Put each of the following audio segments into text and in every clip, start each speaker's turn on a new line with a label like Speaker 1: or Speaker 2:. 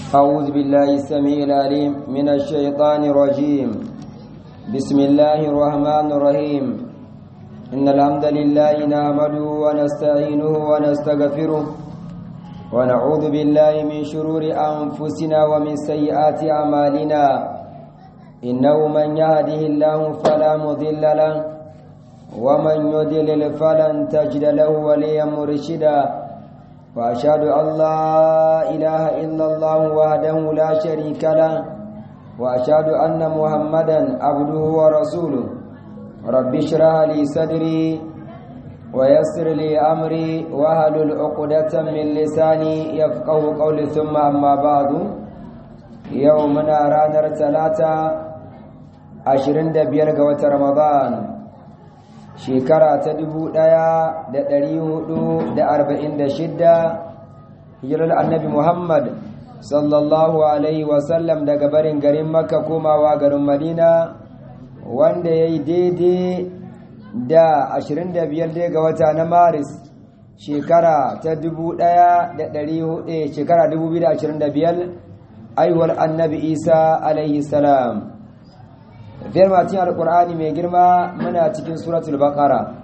Speaker 1: أعوذ بالله السميع العليم من الشيطان الرجيم بسم الله الرحمن الرحيم إن الحمد لله نحمده ونستعينه ونستغفره ونعوذ بالله من شرور أنفسنا ومن سيئات أعمالنا إنه من يهده الله فلا مضل له ومن يضلل فلن تجد له وليا مرشدا وأشهد أن لا إله إلا الله وحده لا شريك له وأشهد أن محمدا عبده ورسوله رب اشرح لي صدري ويسر لي أمري واحلل عقدة من لساني يفقه قولي ثم أما بعد يومنا رانر ثلاثة عشرين دبير قوة رمضان shekara ta dubu ɗaya da ɗari hudu da arba'in da shidda hijirar annabi muhammad sallallahu alaihi wasallam daga barin garin makka komawa garin madina wanda ya yi daidai da ashirin da biyar dai ga wata na maris shekara ta dubu ɗaya da ɗari hudu shekara dubu biyu da ashirin da biyar aiwar annabi isa alaihi salam tafiyar matin alkur'ani mai girma muna cikin suratul baqara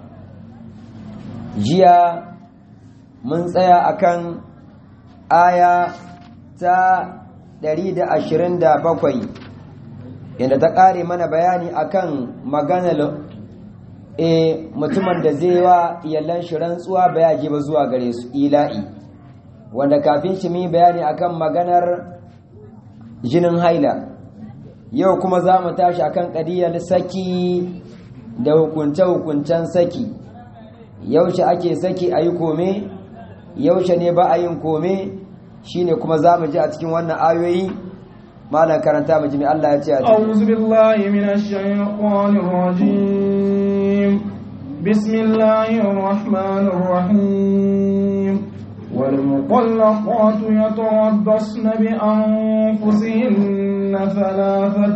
Speaker 1: jiya mun tsaya akan aya ta 127 inda ta ƙare mana bayani akan maganar e mutumin da zai wa iyalan shi rantsuwa baya je ba zuwa gare su ila'i wanda kafin shi mi bayani akan maganar jinin haila yau kuma za mu tashi akan ƙadiyar saki da hukunce-hukuncen saki yaushe ake saki a yi kome yaushe ne ba a yin kome shine kuma za mu ji a cikin wannan ayoyi malam karanta mu ji mai Allah ya ce a cikin
Speaker 2: أعوذ بالله من الشيطان الرجيم بسم الله الرحمن الرحيم والمطلقات يتربصن بأنفسهن ثلاثة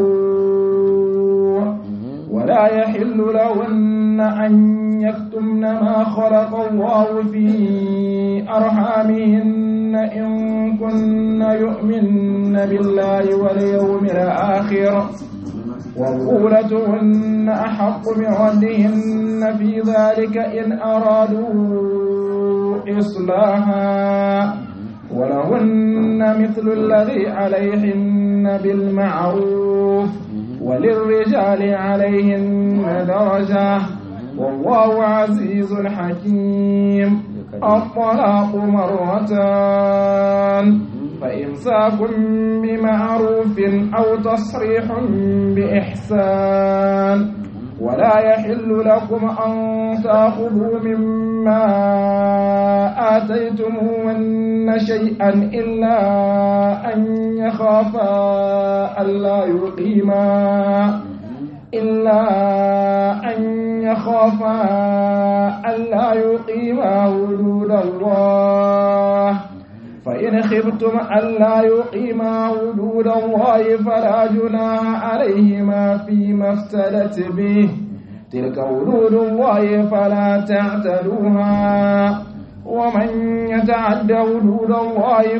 Speaker 2: قروء ولا يحل لهن أن يكتمن ما خلق الله في أرحامهن إن كن يؤمن بالله واليوم الآخر وبطولتهن أحق بردهن في ذلك إن أرادوا إصلاحا ولهن مثل الذي عليهن بالمعروف وللرجال عليهن درجة والله عزيز حكيم الطلاق مرتان فإمساك بمعروف أو تصريح بإحسان ولا يحل لكم أن تأخذوا مما آتيتموهن شيئا إلا أن يخافا ألا يقيما إلا أن يخافا ألا يقيما حدود الله فإن خفتم ألا يقيما حدود الله فلا جناح عليهما فيما افتدت به تلك حدود الله فلا تعتدوها ومن يتعد حدود الله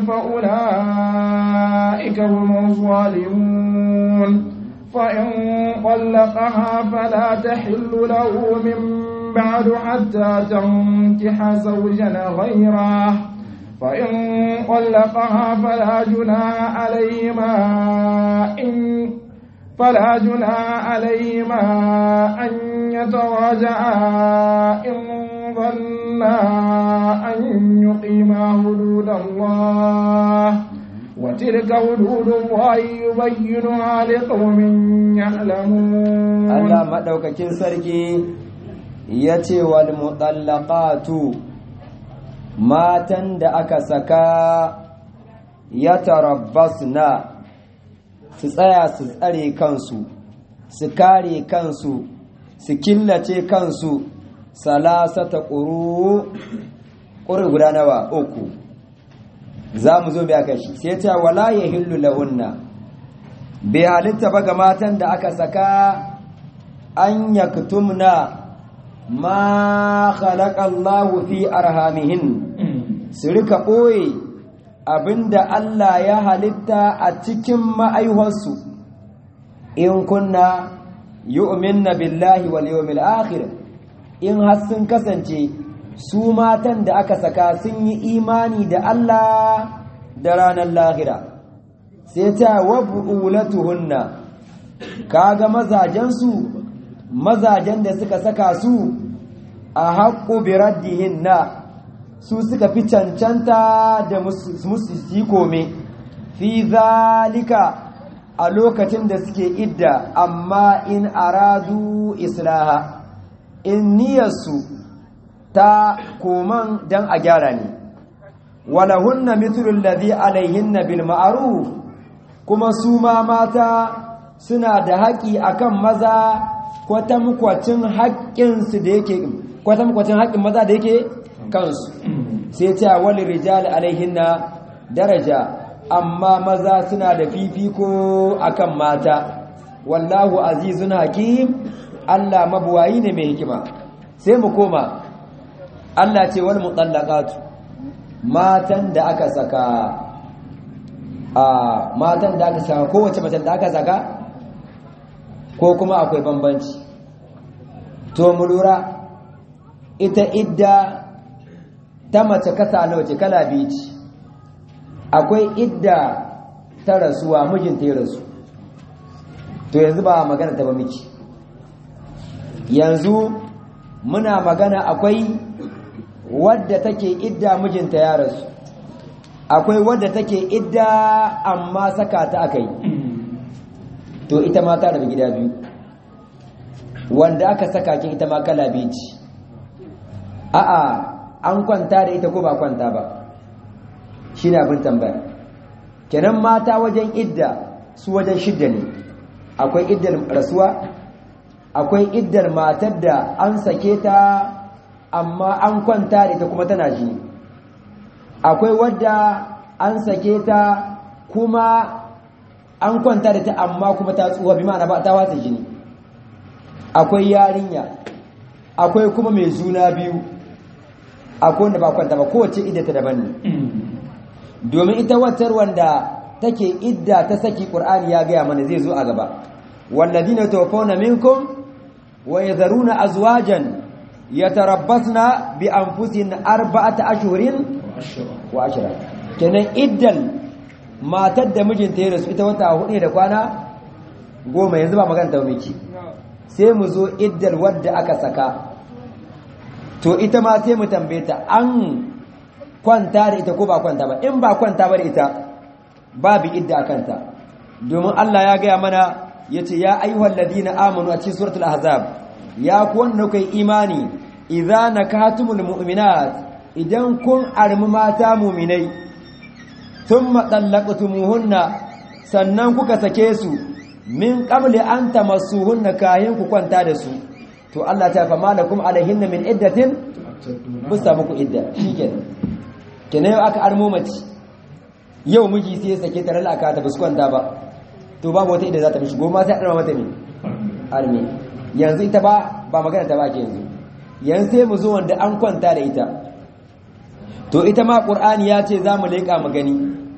Speaker 2: فأولئك هم الظالمون فإن طلقها فلا تحل له من بعد حتى تنكح زوجا غيره فإن طلقها فلا جناح عليهما إن فلا جناح عليهما أن يتراجعا إن ظنا أن يقيما حدود الله وتلك حدود الله يبينها لقوم يعلمون
Speaker 1: Allah maɗaukakin sarki ya ce wal mutallaqatu matan da aka saka ya tarabbasna su tsaya su tsare kansu su kare kansu su killace kansu salasata ƙuru ƙuri guda nawa uku za mu zo biya kashi sai ta wala ya hillu lahunna bai halitta ba ga matan da aka saka an yaktumna ma khalaqa Allahu fi arhamihin su rika ɓoye abinda Allah ya halitta a cikin ma'aihuwarsu in kunna yu'minna billahi wal yawmil akhir in har sun kasance su matan da aka saka sun yi imani da Allah da ranar lahira sai ta wabulatuhunna kaga mazajensu mazajen da suka saka su a haƙƙo biraddihinna su suka fi cancanta da musu yi kome fi zalika a lokacin da suke idda amma in aradu islaha in niyarsu ta koman don a gyara ne walahunna mithlul ladhi alaihinna bil ma'ruf kuma su ma mata suna da haƙi akan maza kwatankwacin haƙƙinsu da yake kwatankwacin haƙƙin maza da yake kansu sai ta wali rijal alaihinna daraja amma maza suna da fifiko akan mata wallahu azizun hakim Allah mabuwayi ne mai hikima sai mu koma Allah ce wal mutallaqatu matan da aka saka a matan da aka saka kowace mace da aka saka ko kuma akwai bambanci to mu lura ita idda ta mace kasa nawa ce kala biyu ce akwai idda ta rasuwa mijinta ya rasu to yanzu ba magana ta ba miki yanzu muna magana akwai wadda take idda mijinta ya rasu akwai wadda take idda amma saka ta akai to ita ma ta rabu gida biyu wanda aka saka ki ita ma kala biyu ce a'a an kwanta da ita ko ba kwanta ba shi ne abin tambaya kenan mata wajen idda su wajen shidda ne akwai iddar rasuwa akwai iddar matar da an sake ta amma an kwanta da ita kuma tana jini akwai wadda an sake ta kuma an kwanta da ta amma kuma ta tsuwa bi ma'ana ba ta watsa jini akwai yarinya akwai kuma mai juna biyu akwai wanda ba kwanta ba kowace idda ta daban ne domin ita watar wanda take idda ta saki qur'ani ya gaya mana zai zo a gaba walladina tawaffawna minkum wa yadharuna azwajan yatarabbasna bi anfusihin arba'ata ashhurin wa ashra kenan iddan matar da mijinta ya rasu ita wata hudu da kwana goma yanzu ba magana ta miki sai mu zo iddar wadda aka saka to ita ma sai mu tambaye ta an kwanta da ita ko ba kwanta ba in ba kwanta ba da ita babu idda a kanta domin Allah ya gaya mana ya ce ya ayyuhal ladina amanu a cikin suratul ahzab ya ku wanda kai imani idza nakatumul mu'minat idan kun armi mata mu'minai thumma dallaqtumuhunna sannan kuka sake su min qabli an tamassuhunna kayan ku kwanta da su to Allah ta fa malakum alaihinna min iddatin busta muku idda shikenan kenan yau aka armo mace yau miji sai ya sake ta lalaka ta buskwanta ba to babu wata idda za ta mishi goma sai a mata ne arme yanzu ita ba ba magana ta ba ke yanzu yanzu sai mu zo wanda an kwanta da ita to ita ma qur'ani ya ce za mu leƙa mu gani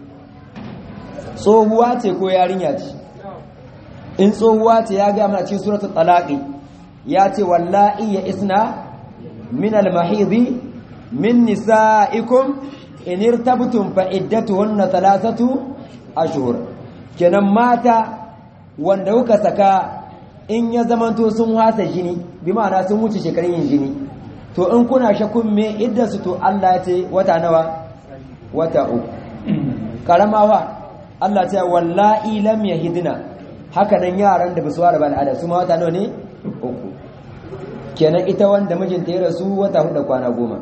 Speaker 1: tsohuwa ce ko yarinya ce in tsohuwa ce ya ga mana cikin suratul talaqi ya ce wallahi ya isna min al-mahidi min nisa'ikum in irtabtum fa iddatuhunna thalathatu ashhur kenan mata wanda kuka saka in ya zamanto sun hasa jini bi ma'ana sun wuce shekarun yin jini to in kuna shakun me iddasu to Allah ya ce wata nawa wata uku karamawa Allah ta wallahi lam yahidna haka nan yaran da basu ware ba al'ada su ma wata nawa ne uku kenan ita wanda mijinta ya rasu wata hudu kwana goma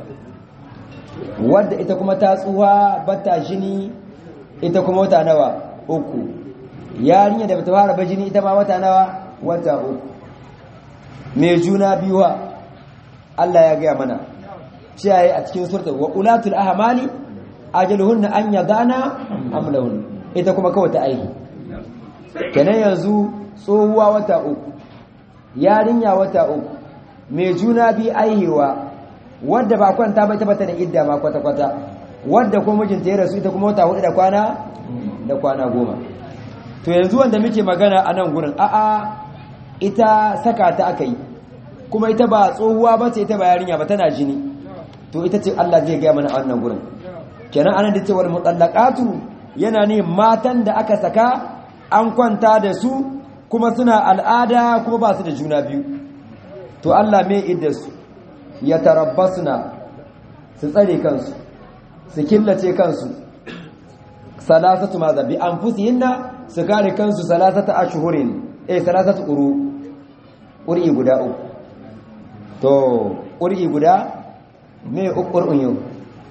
Speaker 1: wadda ita kuma ta tsuwa bata jini ita kuma wata nawa uku yarinya da bata fara ba jini ita ma wata nawa wata uku mai juna biyuwa Allah ya gaya mana ciyaye a cikin surta wa ulatul ahmali ajaluhunna an yadana amlahun ita kuma kawai ta aiki kenan yanzu tsohuwa wata uku yarinya wata uku mai juna bi aihewa wadda ba kwanta ba ita bata da idda ma kwata kwata wadda ko mijinta ya rasu ita kuma wata hudu da kwana da kwana goma to yanzu wanda muke magana a nan gurin a'a ita saka ta aka yi kuma ita ba tsohuwa ba ce ita ba yarinya ba tana jini to ita ce Allah zai gaya mana a wannan gurin kenan anan da cewar mutallaqatu yana ne matan da aka saka an kwanta da su kuma suna al'ada kuma ba su da juna biyu to Allah mai idda su ya tarabbasuna su tsare kansu su killace kansu salasatu maza bi anfusihinna su kare kansu salasata ashhurin eh salasatu quru qur'i guda uku to qur'i guda me qur'un yau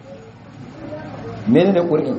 Speaker 1: menene qur'i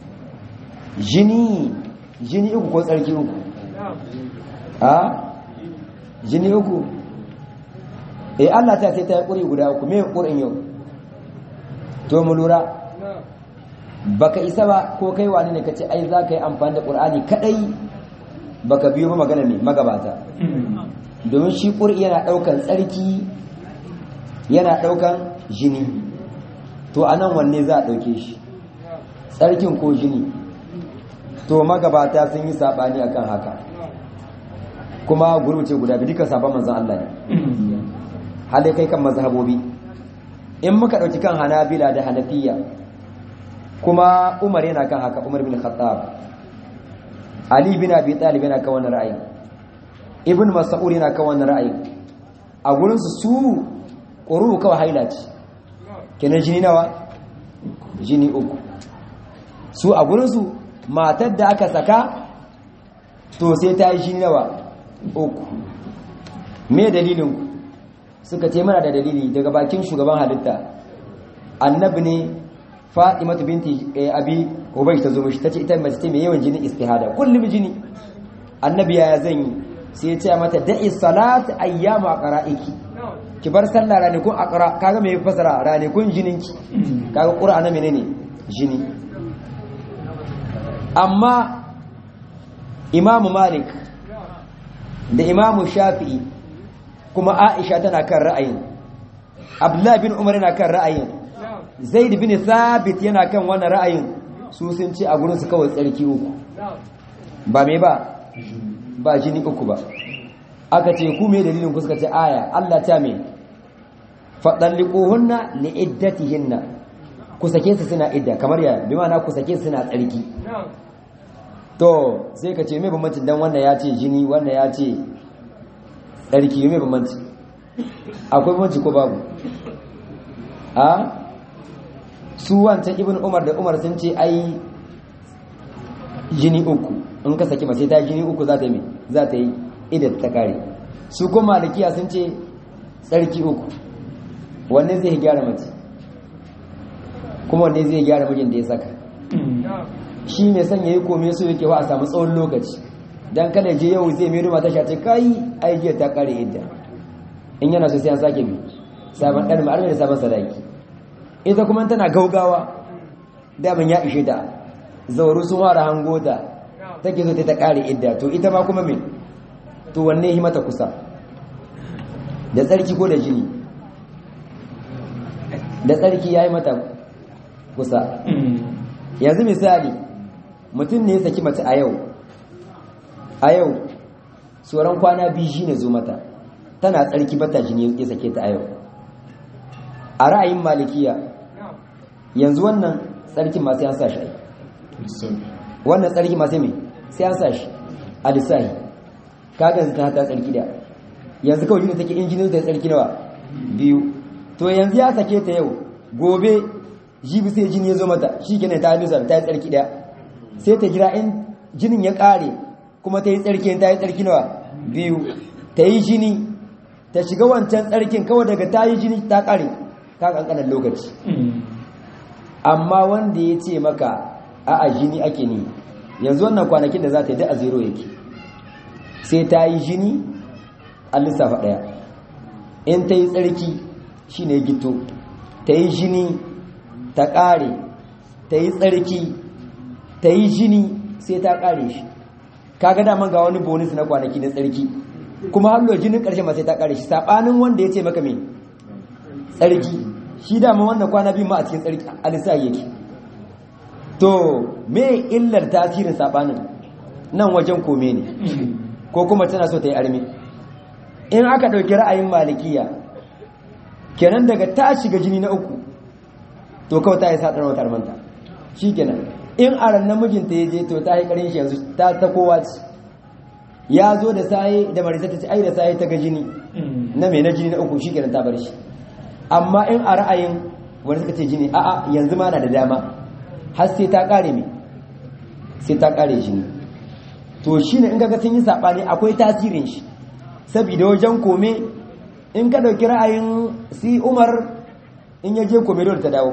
Speaker 1: jini jini uku ko tsarki uku a jini uku eh Allah ta ce ta qur'i guda uku me qur'in yau to mu lura baka isa ba ko kai wani ne kace ai za ka yi amfani da qur'ani kadai baka biyo ba magana ne magabata domin shi qur'i yana daukan tsarki yana daukan jini to anan wanne za a dauke shi tsarkin ko jini to magabata sun yi sabani akan haka kuma gurbuce guda bi duka sabon manzon Allah ne hali kai kan mazhabobi in muka dauki kan hanabila da hanafiya kuma umar yana kan haka umar bin khattab ali bin abi talib yana kan wannan ra'ayi ibn mas'ud yana kan wannan ra'ayi a gurin su su quru kawai haila ce kenan jini nawa jini uku su a gurin su matar da aka saka to sai ta yi jini nawa uku me dalilin ku suka ce mana da dalili daga bakin shugaban halitta annabi ne Fatimatu binti Abi Ubaysh ta zo mishi tace ita mace ce mai yawan jini istihada kullum jini annabi ya zan yi sai ya ce mata da'i salat ayyamu aqra'iki ki bar sallah ranakun aqra kaga me fasara ranakun jininki kaga qur'ana menene jini amma Imam Malik da Imam Shafi'i kuma Aisha tana kan ra'ayin Abdullah bin Umar yana kan ra'ayin zaid bin thabit yana kan wannan ra'ayin su sun ce a gurin su kawai tsarki uku ba me ba ba jini uku ba aka ce ku me dalilin ku suka ce aya Allah ta me fadalliquhunna liiddatihinna ku sake su suna idda kamar ya bi ma'ana ku sake su suna tsarki to sai ka ce me bambanci dan wannan ya ce jini wannan ya ce tsarki me bambanci akwai bambanci ko babu a su wancan ibn umar da umar sun ce ai jini uku in ka saki mace ta jini uku za ta yi za ta yi idan ta kare su kuma malikiya sun ce tsarki uku wanne zai gyara mace kuma wanne zai gyara mijin da ya saka shi mai son ya yi kome so yake wa a samu tsawon lokaci don kada je yau zai mai ruma ta shace kai aijiyar ta kare idda in yana so sai an sake bi sabon ɗan ma'armi da sabon sadaki ita kuma tana gaugawa damin ya ishe ta zauru sun wara hango ta take zo ta kare idda to ita ma kuma me to wanne yi mata kusa da tsarki ko da jini da tsarki ya yi mata kusa yanzu misali mutum ne ya saki mace a yau a yau tsoron kwana biyu shi ne zo mata tana tsarki bata jini ya sake ta a yau a ra'ayin malikiya yanzu wannan tsarkin masu yan sa shi wannan tsarki masu mai sai an sa shi a lissahi kagan ta ta tsarki da yanzu kawai jini take injinin ta tsarki nawa biyu to yanzu ya sake ta yau gobe jibi sai jini ya zo mata shi kenan ta lissa ta yi tsarki da sai ta jira in jinin ya kare kuma ta yi tsarki ta yi tsarki nawa biyu ta yi jini ta shiga wancan tsarkin kawai daga ta yi jini ta kare ka kankanan lokaci amma wanda ya ce maka a jini ake ne yanzu wannan kwanakin da za ta yi da a zero yake sai ta yi jini a lissafa ɗaya in ta yi tsarki shi ne gito ta yi jini ta ƙare ta yi tsarki ta yi jini sai ta ƙare shi kaga daman ga wani bonus na kwanaki na tsarki kuma hallo jinin ƙarshe ma sai ta ƙare shi saɓanin wanda ya ce maka mai tsarki shi dama wannan kwana biyu ma a cikin tsarki a lissafi yake to me illar tasirin sabanin nan wajen kome ne ko kuma tana so ta yi armi in aka ɗauki ra'ayin malikiya kenan daga ta shiga jini na uku to kawai ta yi sa wata armanta shi kenan in a ran namijinta ya je to ta yi ƙarin shi yanzu ta ta kowa ce ya zo da saye da marisa ta ce ai da saye ta ga jini na mai na jini na uku shi kenan ta bar shi amma in a ra'ayin wani suka ce jini a'a yanzu ma na da dama har sai ta kare mai sai ta kare jini to shi ne in ga sun yi saɓani akwai tasirin shi saboda wajen kome in ka ɗauki ra'ayin si umar in ya je kome dole ta dawo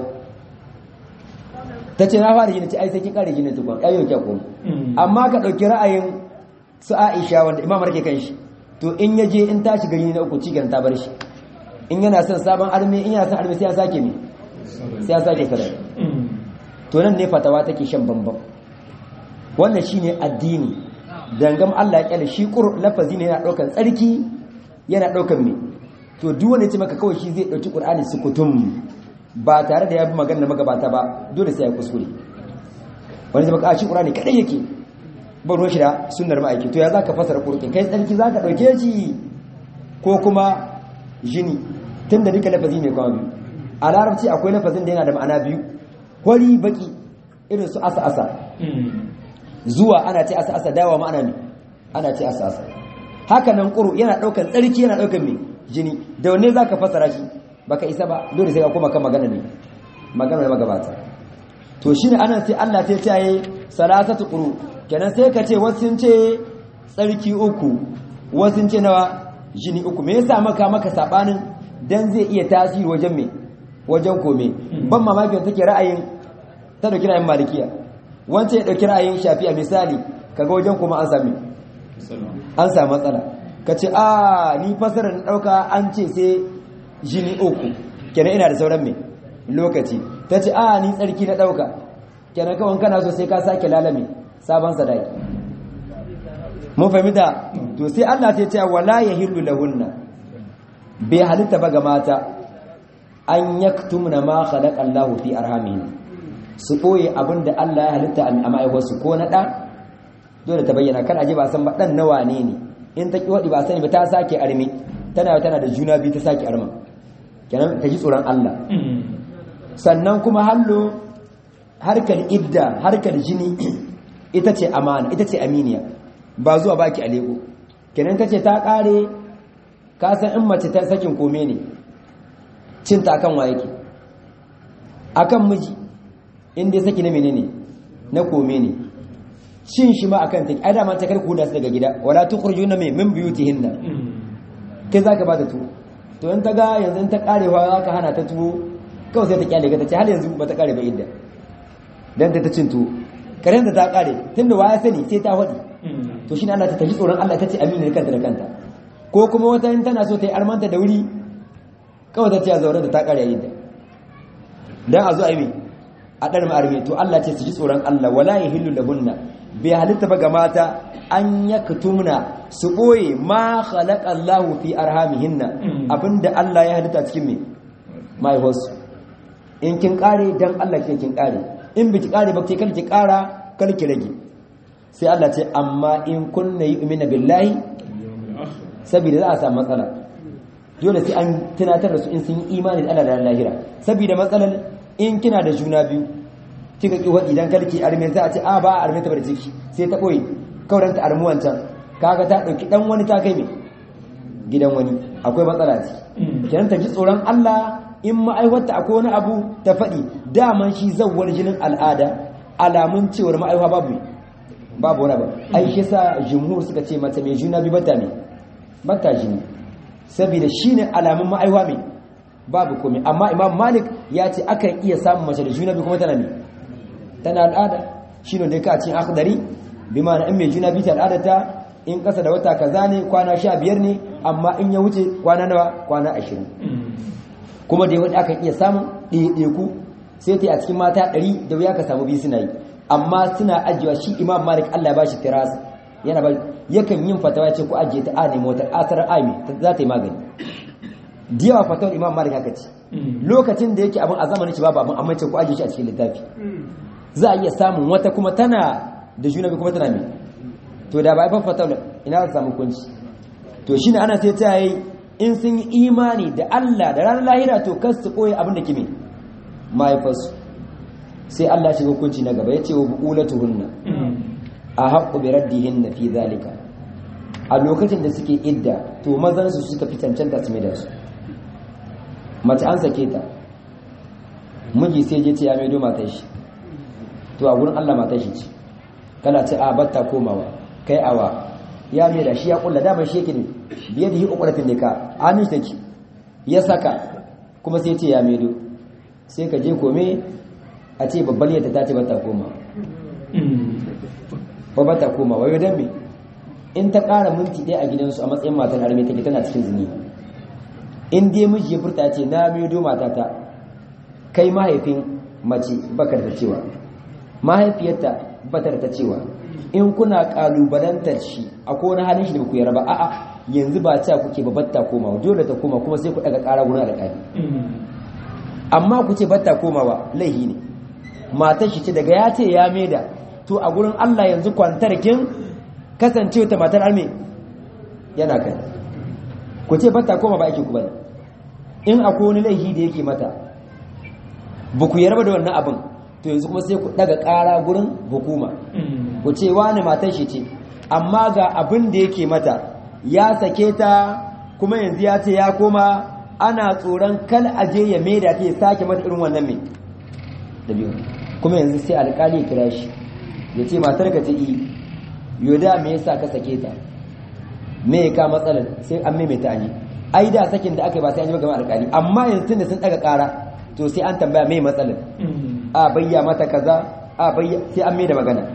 Speaker 1: ta ce na fara jini ce ai sai kin kare jini tukun ayyau kya kome amma ka ɗauki ra'ayin su aisha wanda imamar ke kan shi to in ya je in ta shiga jini na uku cikin ta bar shi in yana son sabon armi in yana son armi sai ya sake me sai ya sake kada to nan ne fatawa take shan bambam wannan shine addini dangam Allah ya kyale shi qur lafazi ne yana daukan tsarki yana daukan me to duk wanda ya ce maka kawai shi zai dauki qur'ani sukutum ba tare da ya bi magana magabata ba dole sai ya kuskure wani zai maka a shi qur'ani kadai yake ba ruwan shi da sunnar ma'aiki to ya zaka fasara qur'ani kai tsarki zaka dauke shi ko kuma jini tunda duka lafazi mai kwa biyu a larabci akwai lafazin da yana da ma'ana biyu hori baki irin su asa asa zuwa ana ce asa asa dawa ma'ana ne ana ce asa asa haka nan ƙuru yana ɗaukan tsarki yana ɗaukan mai jini da wanne za ka fasara shi baka isa ba dole sai ka koma kan magana ne magana da magabata to shi ne anan sai Allah ta ce salasatu ƙuru kenan sai ka ce wasu ce tsarki uku wasu ce nawa jini uku me yasa maka maka sabanin dan zai iya tasiri wajen me wajen kome ban mamaki wanda take ra'ayin ta dauki ra'ayin malikiya wancan ya dauki ra'ayin shafi'a misali kaga wajen kuma an sami an samu matsala ka ce a ni fasarar dauka an ce sai jini uku kenan ina da sauran me lokaci ta ce a ni tsarki na dauka kenan kawai kana so sai ka sake lalame sabon sadaki mun fahimta to sai Allah ta ce wala yahillu lahunna bai halitta ba ga mata an yaktumna ma khalaqa Allah fi arhamihin su boye abinda Allah ya halitta a ma'aiwarsu ko na dan dole ta bayyana kan aje ba san ba dan nawa ne ne in ta kiwadi ba sani ba ta sake armi tana tana da juna biyu ta sake arma kenan ta ji tsoron Allah sannan kuma hallo harkar idda harkar jini ita ce amana ita ce aminiya ba zuwa baki a lego kenan kace ta kare ka san in mace ta sakin kome ne cin ta kan wa yake akan miji in dai saki na menene na kome ne cin shi ma akan ta ai da man ta karku da su daga gida wala tukhrijuna min min buyutihinna kai zaka ba ta tuwo to in ta ga yanzu in ta karewa zaka hana ta tuwo kawai sai ta kyale ka ta ce har yanzu ba ta kare ba idda dan ta ta cin tuwo karen da ta kare tunda waya sani sai ta faɗi to shi ne Allah ta tafi tsoron Allah ta ce amina kanta da kanta ko kuma wata in tana so ta yi armanta da wuri kawai ta ce a zaure da ta kare yadda dan a zo a yi a ɗar ma'arme to Allah ce su ji tsoron Allah wala ya hillu lahunna bai halitta ba ga mata an yaktumna su ɓoye ma khalaqa Allahu fi arhamihinna abinda Allah ya halitta cikin me mahaifarsu in kin kare dan Allah ke kin kare in biki kare ba ke kar ki kara kar ki rage sai Allah ce amma in kunna yu'mina billahi saboda za a samu matsala dole sai an tunatar da su in sun yi imani da Allah da lahira saboda matsalar in kina da juna biyu kika ki wadi dan karki arme za a ce a ba arme ta bar ciki sai ta boye kauranta armu wancan kaga ta dauki dan wani ta kai me gidan wani akwai matsala ce kenan ta ji tsoron Allah in ma'aiwata akwai wani abu ta faɗi daman shi zawwar jinin al'ada alamun cewar ma'aiwa babu babu wani ba ai shi sa jumhur suka ce mace mai juna bi bata ne bata jini saboda shine alamun ma'aiwa mai babu komai amma imam malik ya ce akan iya samun mace da juna bi kuma tana ne tana al'ada shine da ka cikin akhdari bi ma'ana in mai juna bi ta al'ada ta in kasa da wata kaza ne kwana sha biyar ne amma in ya wuce kwana nawa kwana ashirin kuma da yawan akan iya samun ɗaiɗaiku sai ta yi a cikin mata ɗari da wuya ka samu biyu suna yi amma suna ajiyewa shi imam malik allah ya bashi tiras yana ba yakan yin fatawa ce ku ajiye ta a nemi wata asarar ami za ta yi magani da yawa fatawar imam malik haka ce lokacin da yake abin a zamanin shi babu abin amma ce ku ajiye shi a cikin littafi za a iya samun wata kuma tana da juna biyu kuma tana mai to da ba a fafata ina za samu kunci to shine ana sai ta yi in sun yi imani da Allah da ranar lahira to kas su koyi abin da kime mahaifarsu sai Allah shiga hukunci na gaba ya ce wa bu'ulatuhunna a haƙƙo bi raddihinna fi zalika a lokacin da suke idda to mazan su suka fi cancanta su da su mace an sake ta miji sai je ce ya maido matar shi to a gurin Allah matar shi ce kana ce a batta komawa kai awa ya mai da shi ya kulla damar shi yake ne biye da yi ukuratin ne ka amin take ya saka kuma sai ce ya maido sai ka je kome a ce babbar yadda ta ce bata koma ba bata koma wayo don me in ta ƙara minti ɗaya a gidansu a matsayin matan arme take tana cikin zini in dai miji ya furta ce na maido matata kai mahaifin mace bakar da cewa mahaifiyarta batar ta cewa in kuna kalubalantar shi a wani halin shi da ku yarba a'a yanzu ba ta kuke ba batta koma dole ta koma kuma sai ku daga ƙara gurin alƙali amma ku ce batta komawa laihi ne matar shi ce daga ya ce ya maida to a gurin Allah yanzu kwantarkin kasance ta matar alme yana kai ku ce batta koma ba ake ku bane in akwai wani laihi da yake mata ba ku yarba da wannan abin to yanzu kuma sai ku daga ƙara gurin hukuma ku ce wani matar shi ce amma ga abin da yake mata ya sake ta kuma yanzu ya ce ya koma ana tsoron kal aje ya maida ta ya sake mata irin wannan mai da biyu kuma yanzu sai alƙali ya kira shi ya ce matar ka ta yi yoda me yasa ka sake ta me ya ka matsalar sai an maimaita ne ai da sakin da aka yi ba sai an yi gama alƙali amma yanzu tun da sun daga ƙara to sai an tambaya mai matsalar a bayya mata kaza a bayya sai an mai da magana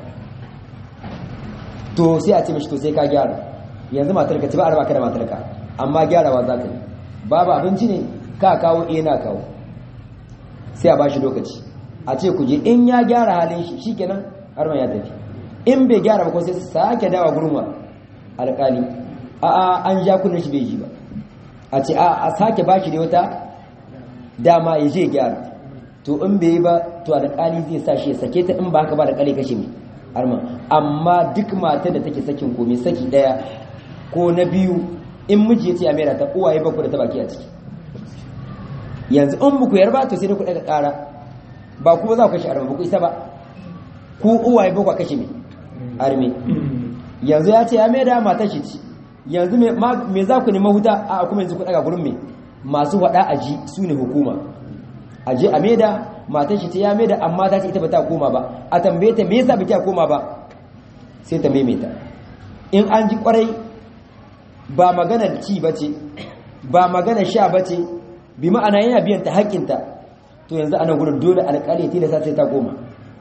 Speaker 1: to sai a ce mishi to sai ka gyara yanzu matarka ci ba a raba ka da matarka amma gyarawa za ka yi babu abinci ne ka kawo eh na kawo sai a ba shi lokaci a ce ku je in ya gyara halin shi shikenan har ya tafi in bai gyara ba ko sai sake dawa gurma alƙali a a an ja kullun shi bai ji ba a ce a a sake ba shi da wata dama ya je gyara to in bai yi ba to alƙali zai sa shi ya sake ta in ba haka ba da ƙale kashe mai arma amma duk matar da take sakin komai saki daya ko na biyu in miji ya ce a mera ta uwaye ba ku da ta baki a ciki yanzu in muku yarba to sai da ku daga ƙara ba kuma za ku kashe arma ba ku isa ba ku uwaye ba ku kashe mai arme yanzu ya ce ya mera matar shi ci yanzu me za ku nema huta a kuma yanzu ku daga gurin mai masu faɗa a ji su ne hukuma a je a meda matar shi ta ya meda amma ta ce ita ba ta koma ba a tambaye ta me yasa ba ta koma ba sai ta maimaita in an ji kwarai ba magana ci ba ce ba magana sha ba ce bi ma'ana yana biyan ta haƙƙinta to yanzu ana gudun dole alƙali ya tilasta sai ta koma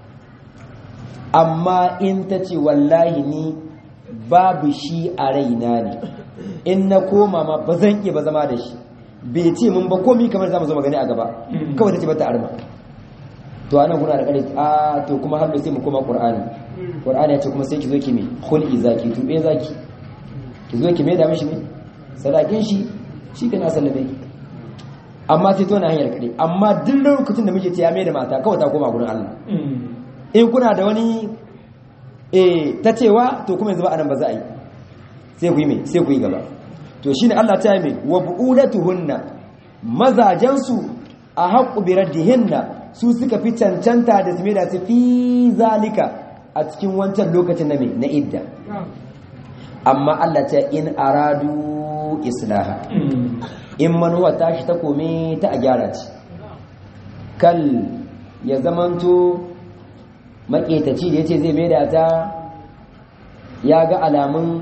Speaker 1: amma in ta ce wallahi ni babu shi a raina ne in na koma ma ba zan iya ba zama da shi bai ce mun ba komi kamar za mu zo magani a gaba kawai ta ce bata arma to ana guna da kare a to kuma har sai mu koma qur'ani qur'ani ya ce kuma sai ki zo ki me khul'i zaki tube zaki ki zo ki me da mishi ne sadakin shi shi kana sallame amma sai to na hanyar kare amma duk lokacin da muke ce ya me da mata kawai ta koma gurin Allah in kuna da wani eh ta cewa to kuma yanzu ba anan ba za a yi sai ku yi me sai ku yi gaba to shine Allah ta yi me wa bu'ulatuhunna mazajansu a haqqu bi raddihinna su suka fi cancanta da su da su fi zalika a cikin wancan lokacin na me na idda amma Allah ta in aradu islaha in manuwa tashi ta kome ta a gyara ce kal ya zamanto maƙetaci da ya ce zai maida ta ya ga alamun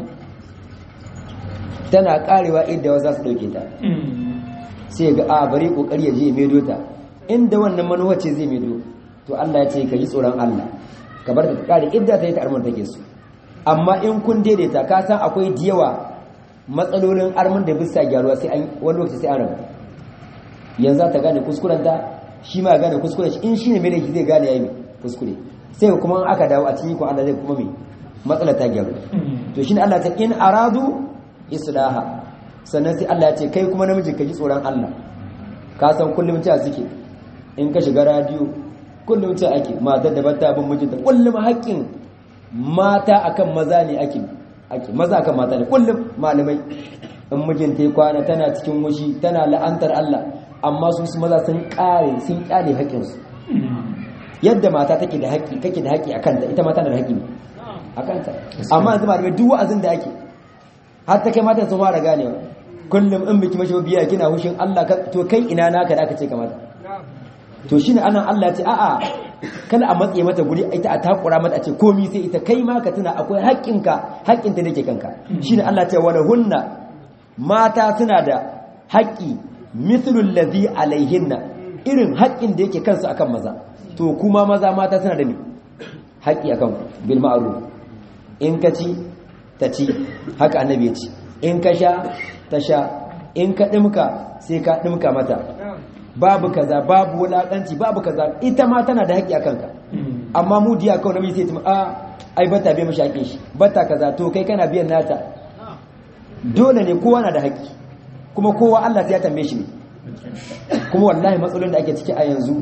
Speaker 1: tana karewa inda wasu za su ɗauke ta sai ga a bari ƙoƙari ya je maido ta inda wannan manuwa ce zai maido to Allah ya ce ka ji tsoron Allah ka bar ta kare idda ta yi ta armar take su amma in kun daidaita ka san akwai diyawa matsalolin armar da bisa gyaruwa sai an wani lokaci sai an rabu yanzu ta gane kuskuren ta shi ma gane kuskuren shi in shi ne mai da zai gane yayi kuskure sai kuma aka dawo a cikin ko Allah zai kuma mai matsala ta gyaru to shine Allah ta in aradu islaha sannan sai Allah ya ce kai kuma namiji ka ji tsoron Allah ka san kullum ta suke in ka shiga radio kullum ce ake matar da bata bin mijinta kullum haƙƙin mata akan maza ne ake ake maza akan mata ne kullum malamai in mijinta ya kwana tana cikin wushi tana la'antar Allah amma su su maza sun kare sun kyale haƙƙinsu yadda mata take da haƙƙi kake da haƙƙi akan ta ita mata da haƙƙi akan ta amma yanzu malamai duk wa'azin da ake har ta kai mata sun fara ganewa kullum in biki mashi biya kina hushin Allah to kai ina naka da aka ce kamata to shine anan Allah ce a'a kada a matse mata guri ita a takura mata a ce komi sai ita kai ma ka tuna akwai haƙƙinka haƙƙinta da ke kanka shine Allah ce wala hunna mata suna da haƙƙi mithlul ladhi alaihinna irin haƙƙin da yake kansu akan maza to kuma maza mata suna da me haƙƙi akan bil ma'ruf in ka ci ta ci haka annabi ya ce in ka sha ta sha in ka ɗimka sai ka ɗimka mata babu kaza babu wulaƙanci babu kaza ita ma tana da haƙƙi a kanka amma mu diya kawai namiji sai ta a ai bata biya mashi haƙƙin shi bata kaza to kai kana biyan nata dole ne kowa na da haƙƙi kuma kowa Allah sai ya tambaye shi ne kuma wallahi matsalolin da ake ciki a yanzu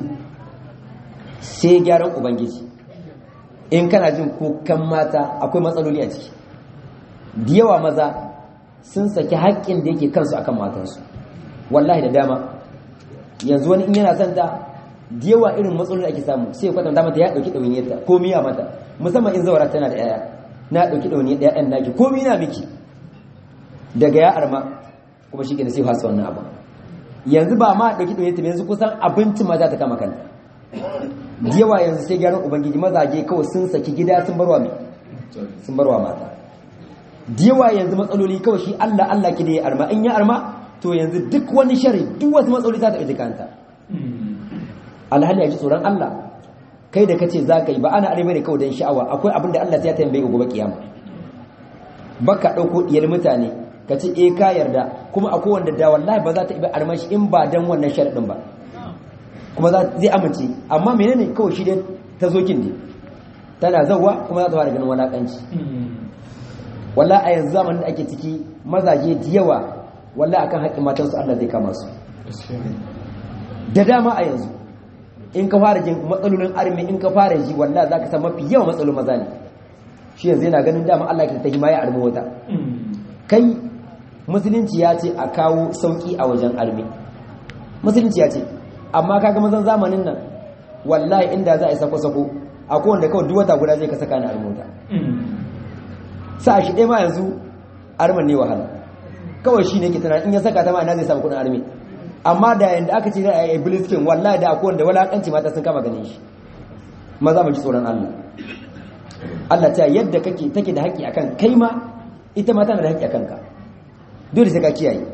Speaker 1: sai gyaran ubangiji in kana jin kukan mata akwai matsaloli a ciki da yawa maza sun saki haƙƙin da yake kansu akan matansu wallahi da dama yanzu wani in yana son ta da yawa irin matsalolin da ake samu sai ya kwatanta mata ya ɗauki ɗawainiyarta ko miya mata musamman in zawara tana da yaya na ɗauki ɗawainiyar da yayan naki ko miya miki daga ya arma kuma shi ke da sai fasa wannan abu yanzu ba ma ɗauki ɗawainiyarta ba yanzu kusan abinci ma za ta kama kanta da yawa yanzu sai gyaran ubangiji mazaje kawai sun saki gida sun barwa mai sun barwa mata da yawa yanzu matsaloli kawai shi Allah Allah ki da ya arma in ya arma to yanzu duk wani shari duk wasu matsaloli za ta ɗauki kanta alhali ya ji tsoron Allah kai da kace za ka yi ba ana arewa ne kawai don sha'awa akwai abin da Allah sai ya tambaye gobe kiyama baka ɗauko diyar mutane ka ce eh ka yarda kuma akwai wanda da wallahi ba za ta ibi armashi in ba dan wannan sharadin ba kuma zai amince amma menene kawai shi dai ta zokin ne tana zawwa kuma za ta fara ganin walakanci walla a yanzu zamanin da ake ciki mazaje da yawa walla akan haƙƙin matansu Allah zai kama su da dama a yanzu in ka fara jin matsalolin armi in ka fara ji walla za ka san mafi yawan matsalolin maza ne shi yanzu yana ganin dama Allah ke ta hima ya armi wata kai musulunci ya ce a kawo sauki a wajen armi musulunci ya ce amma kaga mazan zamanin nan wallahi inda za a yi sako-sako a kowanne kawai duk wata guda zai ka saka ni armota sa shi ɗaya ma yanzu arman ne wahala kawai shi ne ke tunanin in ya saka ta ma ina zai samu kudin armi amma da yanda aka ce za a yi biliskin wallahi da akwai wanda walakanci mata sun kama ganin shi maza mu ji tsoron Allah Allah ta yadda kake take da haƙƙi akan kai ma ita ma tana da haƙƙi akan ka dole sai ka kiyaye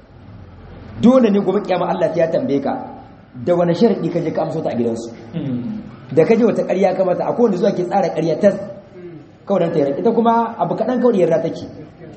Speaker 1: dole ne gobe kiyama Allah sai ya tambaye ka da wani sharadi ka je ka amso ta a gidansu da kaje wata ƙarya ka mata akwai wanda zuwa ke tsara ƙarya tas kawai dan ta yarda ita kuma abu kaɗan kawai yarda take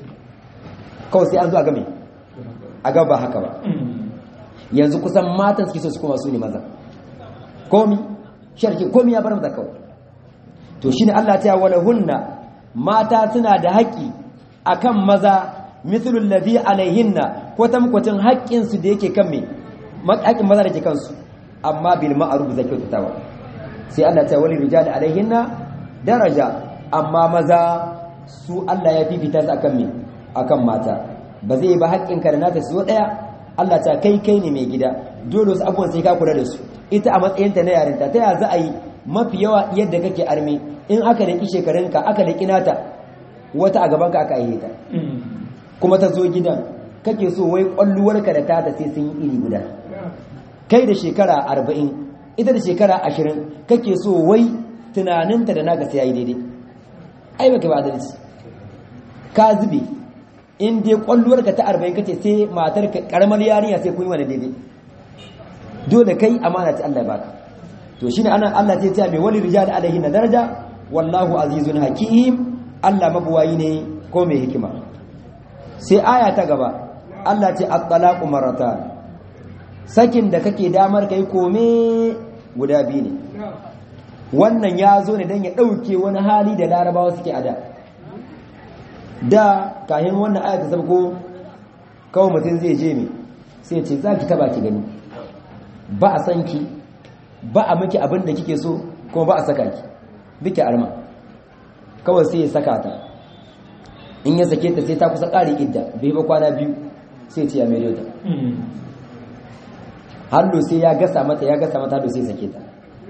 Speaker 1: kawai sai an zo a game a gaba haka ba yanzu kusan matan suke so su koma su ne maza komi sharki komi ya bar mata kawai to shine Allah ta wala hunna mata suna da haƙi akan maza mithlul ladhi alaihinna ko tamkwatin haƙƙin su da yake kan me haƙƙin maza da ke kansu amma bil ma'ruf zai kyautatawa sai Allah ta wali rijal alaihinna daraja amma maza su Allah ya fifita su akan me akan mata ba zai ba haƙƙin ka da nata su daya Allah ta kai kai ne mai gida dole su abubuwan sai ka kula da su ita a matsayinta na yarinta ta ya za a yi mafi yawa yadda kake arme in aka da shekarunka aka da nata wata a gabanka aka aihe ta kuma ta zo gidan kake so wai kwalluwarka da tata sai sun yi iri guda kai da shekara arba'in ita da shekara ashirin kake so wai tunaninta da naka sai ya yi daidai ai baka ba adalci ka zube in dai kwalluwarka ta arba'in kace sai matar karamar yarinya sai kun yi wani daidai dole kai amana ta Allah baka to shine ana Allah sai ya ce mai wali rijal alaihi na daraja wallahu azizun hakim Allah mabuwayi ne ko mai hikima sai aya ta gaba Allah ce at-talaqu marratan sakin da kake damar kai kome guda biyu ne wannan ya zo ne don ya ɗauke wani hali da larabawa suke ada da kayan wannan aya ta sabko kawai mutum zai je mai sai ce za ki taba ki gani ba a san ki ba a miki abin da kike so kuma ba a saka ki duke arma kawai sai ya saka ta in ya sake ta sai ta kusa ƙari idda bai ba kwana biyu sai ce ya mai ta hallo sai ya gasa mata ya gasa mata hallo sai sake ta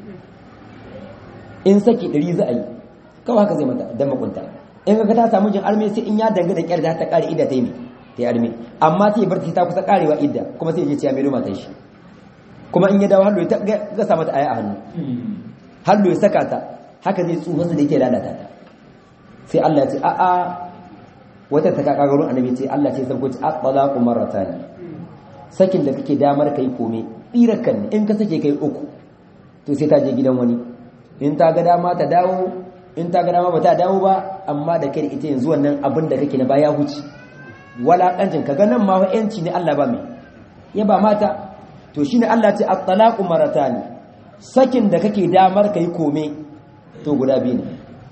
Speaker 1: in saki ɗari za a yi kawai haka zai mata don makunta in ka ta samu jin arme sai in ya danga da kyar da ta ƙari idda ta yi ta yi arme amma sai bar ta kusa ƙarewa idda kuma sai ya ce ya mai matan shi kuma in ya dawo hallo ya gasa mata aya a hannu hallo ya saka ta haka zai tsufa su da yake lalata ta sai Allah ya ce a'a wata ta kaka garin annabi ce Allah ce sabgo ce at-talaqu marratan sakin da kake damar kai kome tsirakan in ka sake kai uku to sai ta je gidan wani in ta ga dama ta dawo in ta ga dama ba ta dawo ba amma da kai ita yanzu wannan abin da kake na baya huci walakancin kaga nan ma yanci ne Allah ba mai ya ba mata to shine Allah ce at-talaqu marratan sakin da kake damar kai kome to guda biyu ne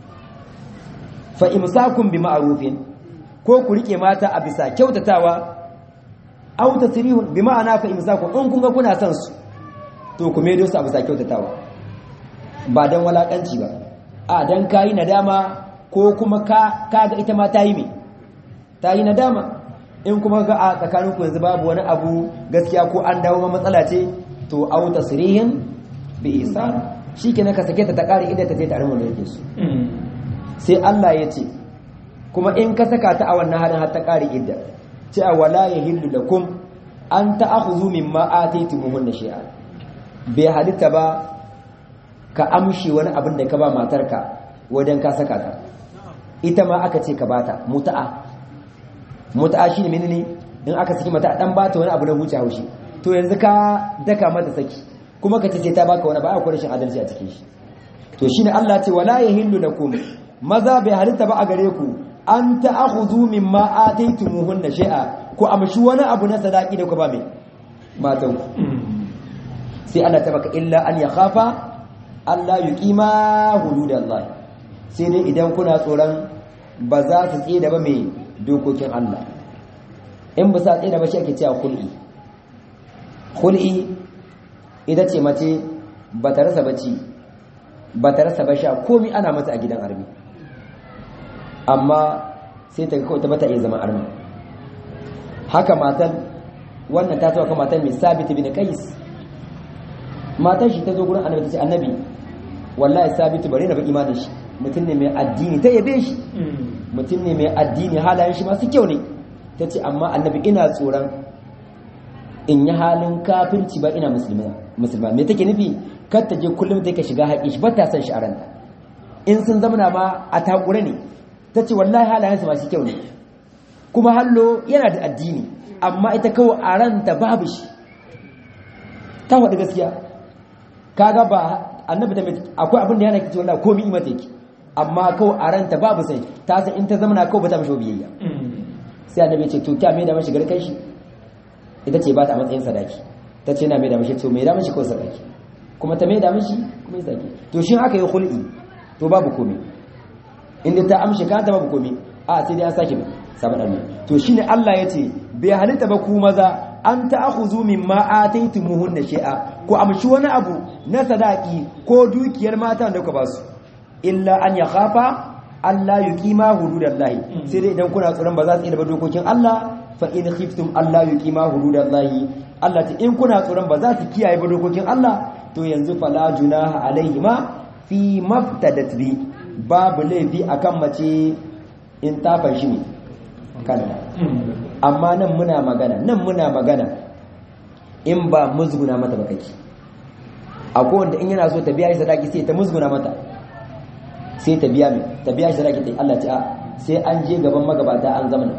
Speaker 1: fa imsakun bi ma'rufin ko ku rike mata a bisa kyautatawa aw tasrihun bi ma'ana fa imsakun in kun ga kuna son su to ku medo su a bisa kyautatawa ba dan walakanci ba a dan kai nadama ko kuma ka kaga ita ma ta yi me ta yi nadama in kuma ga a tsakanin ku yanzu babu wani abu gaskiya ko an dawo ma matsala ce to aw tasrihin bi ihsan shikenan ka sake ta ta kare idan ta je ta armo da yake su sai Allah ya ce kuma in ka saka ta a wannan halin har ta kare idda ce a wala yahillu lakum an ta'khudhu mimma ataytumuhunna shay'a bai halitta ba ka amshi wani abin da ka ba matarka wajen ka saka ta ita ma aka ce ka bata muta'a muta'a shine menene in aka saki mata dan bata wani abu na huce haushi to yanzu ka daka mata saki kuma ka ce sai ta baka wani ba akwai rashin adalci a cikin shi to shine Allah ce wala yahillu lakum maza bai halitta ba a gare ku an ta'khudhu mimma ataytumuhunna shay'a ku amshi wani abu na sadaki da ku ba mai matan ku sai Allah ta baka illa an yakhafa Allah yuqima hududallah sai dai idan kuna tsoron ba za su tsaye da ba mai dokokin Allah in ba sa tsaye da ba shi ake cewa khul'i khul'i ita ce mace ba ta rasa bacci ba ta rasa ba sha komi ana mata a gidan armi amma sai ta kawai ta bata iya zama armi haka matan wannan ta tawaka matan mai sabit bin qais matan shi ta zo gurin annabi ta ce annabi wallahi sabit bare na ba imanin shi mutum ne mai addini ta yabe shi mutum ne mai addini halayen shi masu kyau ne ta ce amma annabi ina tsoron in yi halin kafirci ba ina musulma me take nufi kar ta je kullum take shiga haƙi shi ba ta san shi a ranta in sun zamana ma a takure ne ta ce wallahi halayensu masu kyau ne kuma hallo yana da addini amma ita kawai a ranta babu shi ta faɗi gaskiya kaga ba annabi ta akwai abin da yana kici wallahi komai ima take amma kawai a ranta babu sai ta san in ta zamana kawai ba ta mishi biyayya sai annabi ya ce to kya mai da mashi garkai shi ita ce ba ta matsayin sadaki ta ce na mai da mashi to mai da mashi kawai sadaki kuma ta mai da mashi kuma ya sake to shi aka yi hul'i to babu komai inda ta amshi ka ta babu komai a sai dai an sake sabon almi to shine Allah ya ce bai halitta ba ku maza an ta'khudhu mimma ataytumuhunna shay'a ku amshi wani abu na sadaki ko dukiyar mata da ku ba su illa an yakhafa Allah yuqima hududallahi sai dai idan kuna tsoron ba za su iya ba dokokin Allah fa in khiftum Allah yuqima hududallahi Allah ta in kuna tsoron ba za su kiyaye ba dokokin Allah to yanzu fala junaha alaihima fi maftadat bi babu laifi akan mace in ta fashi ne kanta amma nan muna magana nan muna magana in ba musguna mata ba kake akwai wanda in yana so ta biya shi sadaki sai ta musguna mata sai ta biya mai ta biya shi sadaki ta Allah ta sai an je gaban magabata an zamana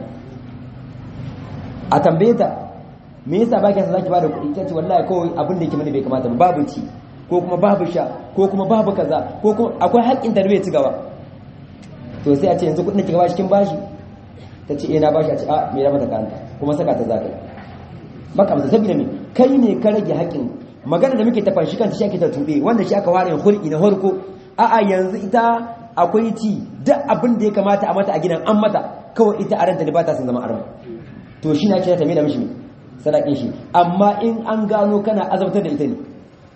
Speaker 1: a tambaye ta me yasa ba ki sadaki ba da kuɗi ta ce wallahi kawai abin da yake mani bai kamata ba babu ci ko kuma babu sha ko kuma babu kaza ko kuma akwai haƙƙin ta da bai ci gaba to sai a ce yanzu kuɗin da kika bashi kin bashi ta ce eh na bashi a ce a me da mata kanta kuma saka ta zakai baka masa saboda me kai ne ka rage haƙƙin magana da muke tafa shi kanta shi ake ta tube wanda shi aka ware hulki na farko a'a yanzu ita akwai ci duk abin da ya kamata a mata a gidan an mata kawai ita a ranta da ba ta son zama arma to shi na ce ta mai da mishi sadakin shi amma in an gano kana azabtar da ita ne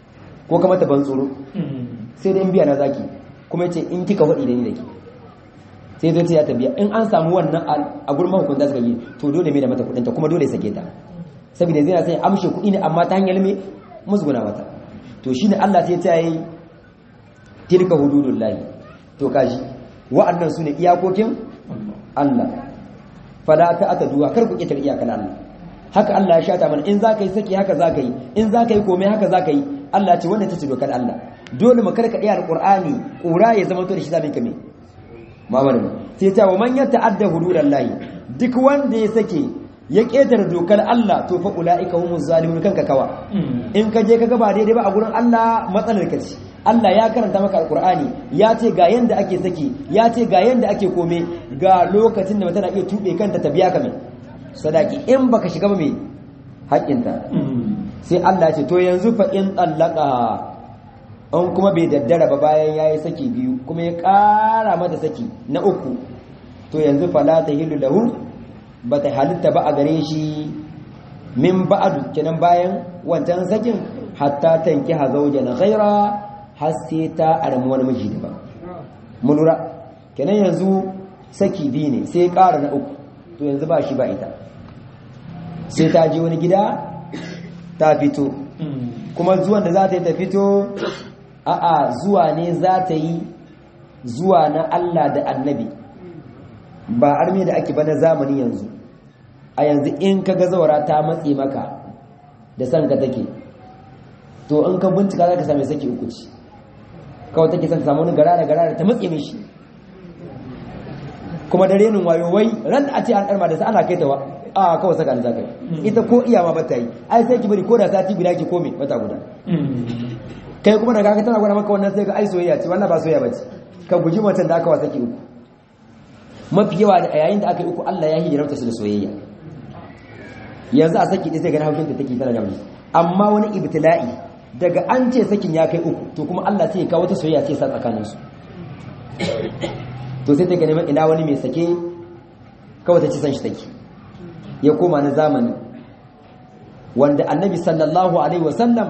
Speaker 1: ko ka mata ban tsoro sai dai in biya na zaki kuma yace in kika faɗi da ni da ke sai zai ce ya tabiya in an samu wannan a gurin mahukunta suka yi to dole mai da mata kudinta kuma dole sake ta saboda zai na sai amshe kudi ne amma ta hanyar me musguna mata to shine Allah sai ta yi tilka hududullahi to kaji wa'annan sune iyakokin Allah fala ta ataduwa kar ku kitar iyakan Allah haka Allah ya shata mana in zaka yi saki haka zaka yi in zaka yi komai haka zaka yi Allah ce wannan tace dokar Allah dole mu karka iya alqur'ani kura ya zama to da shi zamin kame mamar sai ta wa man yata'adda hududallahi duk wanda ya sake ya ketare dokar Allah to fa ulaika humuz zalimun kanka kawa in ka je kaga ba daidai ba a gurin Allah matsalar ka ce Allah ya karanta maka alqur'ani ya ce ga yanda ake saki ya ce ga yanda ake kome ga lokacin da mutana iya tube kanta ta biya ka mai sadaki in baka shiga ba mai haƙƙinta sai Allah ya ce to yanzu fa in tsallaka an kuma bai daddara ba bayan ya yi saki biyu kuma ya ƙara mata saki na uku to yanzu fala ta hilu lahu ba ta halitta ba a gare shi min ba'adu kenan bayan wancan sakin hatta tanki hazauja na ghaira har sai ta armi wani miji da ba mu lura kenan yanzu saki biyu ne sai ƙara na uku to yanzu ba shi ba ita sai ta je wani gida ta fito kuma zuwan da za ta yi ta fito a'a zuwa ne za ta yi zuwa na Allah da annabi ba arme da ake ba na zamani yanzu a yanzu in ka ga zaura ta matse maka da san ka take to in ka bincika za ka same saki uku ce kawai take son samu wani gara da gara da ta matse mishi kuma da renin wayo wai ran a ce an karma da sa ana kai ta wa a kawai saka za ka yi ita ko iya ma bata yi ai sai ki bari ko da sati guda ki kome wata guda kai kuma daga tana gwada maka wannan sai ga ai soyayya ce wannan ba soyayya bace ka guji mutan da aka wasa ki uku mafi yawa da yayin da aka yi uku Allah ya hijirauta su da soyayya yanzu a saki dai sai ga haushin ta take tana da wani amma wani ibtila'i daga an ce sakin ya kai uku to kuma Allah sai ya kawo wata soyayya ce sa tsakanin su to sai ta ga neman ina wani mai sake kawai ta ci san shi take ya koma na zamani wanda annabi sallallahu alaihi wasallam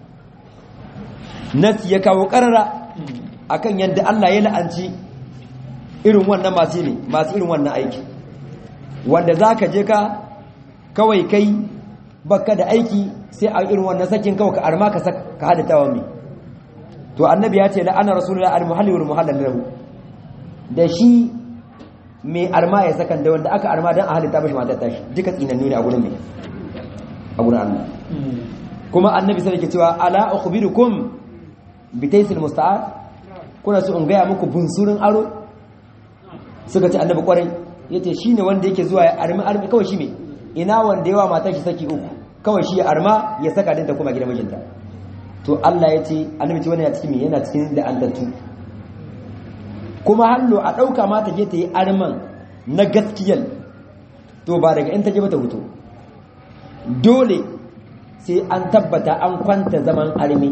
Speaker 1: nasi ya kawo karara akan yadda Allah ya la'anci irin wannan masu ne masu irin wannan aiki wanda za ka je ka kawai kai baka da aiki sai a irin wannan sakin kawai ka arma ka hadata wa mai to annabi ya ce la'ana rasulullah al-muhalli wal muhallal lahu da shi mai arma ya sakan da wanda aka arma don a halitta mashi matar tashi duka tsinannu ne a gurin mai a gurin Allah kuma annabi sai ke cewa ala ukhbirukum bitaisil musta'ar kuna so in gaya muku bunsurin aro suka ce annabi kwarai yace shine wanda yake zuwa ya armi armi kawai shi me ina wanda yawa matar shi saki uku kawai shi ya arma ya saka dinta kuma gidan mijinta to Allah yace annabi ce wannan ya cikin me yana cikin da allatu kuma hallo a dauka ma ta je ta yi arman na gaskiyal to ba daga in ta je ba ta huto dole sai an tabbata an kwanta zaman armi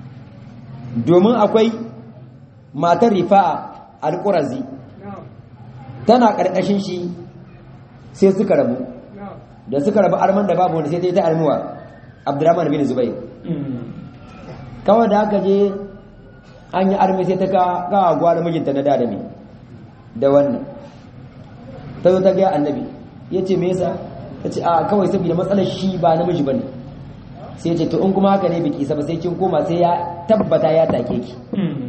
Speaker 1: domin akwai matar rifa'a alƙurazi tana ƙarƙashin shi sai suka rabu da suka rabu arman da babu wanda sai ta yi ta armuwa abdurrahman bin zubai kawai da aka je an yi armi sai ta kawo gwada mijinta na dadami da wannan ta zo ta gaya annabi ya ce me yasa ta ce a kawai saboda matsalar shi ba namiji ba ne sai ce to in kuma haka ne biki saba sai kin koma sai ya tabbata ya take ki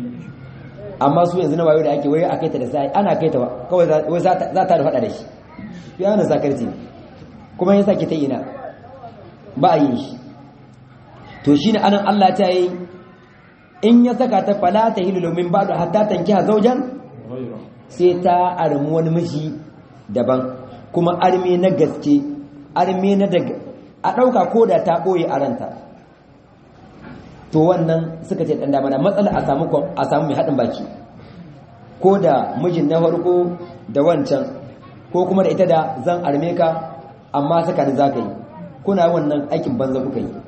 Speaker 1: amma su yanzu na wayo da ake wayo a kai ta da sai ana kai ta kawai za ta da faɗa da shi ya na sakarci kuma ya sake ta ina ba a yin shi to shi ne anan Allah ta yi in ya saka ta fala ta hilu domin ba da hatta tanki a zaujan sai ta armi wani miji daban kuma armi na gaske armi na daga a ɗauka ko da ta ɓoye a ranta to wannan suka ce ɗan damana matsala a samu a samu mai haɗin baki ko da mijin na farko da wancan ko kuma da ita da zan arme ka amma saka ni za ka yi kuna wannan aikin banza kuka yi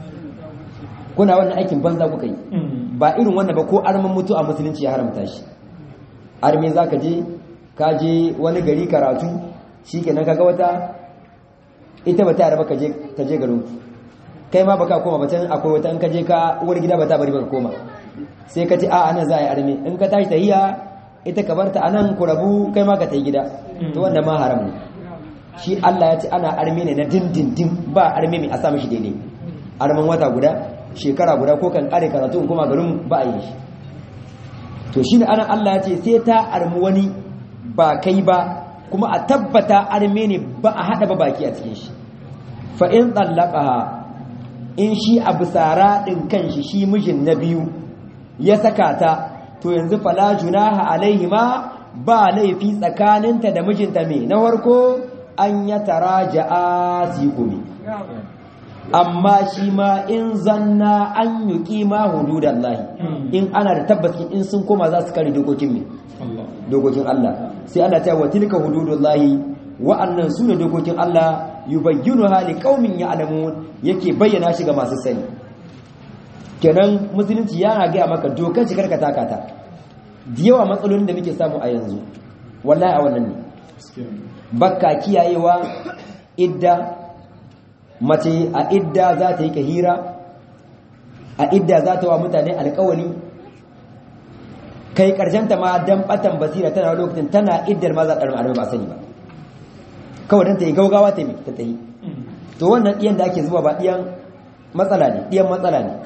Speaker 1: kuna wannan aikin banza kuka yi ba irin wannan ba ko arman mutu a musulunci ya haramta shi arme za ka je ka je wani gari karatu shi kenan kaga wata ita ba ta yarda ka je ta je garin kai ma baka koma ba can akwai wata in ka je ka uwar gida ba ta bari baka koma sai ka ce a anan za a yi arme in ka tashi tahiya ita ka barta anan ku rabu kai ma ka tayi gida to wannan ma haram ne shi Allah ya ce ana arme ne na dindindin ba arme mai a sa mishi daidai arman wata guda shekara guda ko kan kare karatu in kuma garin ba a yi shi to shi ne ana Allah ya ce sai ta armi wani ba kai ba kuma a tabbata arme ne ba a haɗa ba baki a cikin shi fa in tsallaka in shi a bisara ɗin kanshi shi mijin na biyu ya saka ta to yanzu fala junaha alaihi ma ba laifi tsakaninta da mijinta me na farko an ya taraja'a sikumi amma shi ma in zanna an yi kima hududan lahi in ana da tabbacin in sun koma za su kare dokokin me dokokin Allah sai Allah ta wa tilka hududun lahi wa'annan su ne dokokin Allah yubayyinu hali qaumin ya'lamun yake bayyana shi ga masu sani kenan musulunci yana gaya maka dokar shi karka taka ta da yawa matsalolin da muke samu a yanzu wallahi a wannan ne bakka kiyayewa idda mace a idda za ta yi kahira a idda za ta wa mutane alkawali kai ta ma dan batan basira tana lokacin tana iddar ma za ta ɗarma ba sani ba kawai dan ta yi gaugawa ta yi ta ta yi to wannan ɗiyan da ake zuba ba ɗiyan matsala ne ɗiyan matsala ne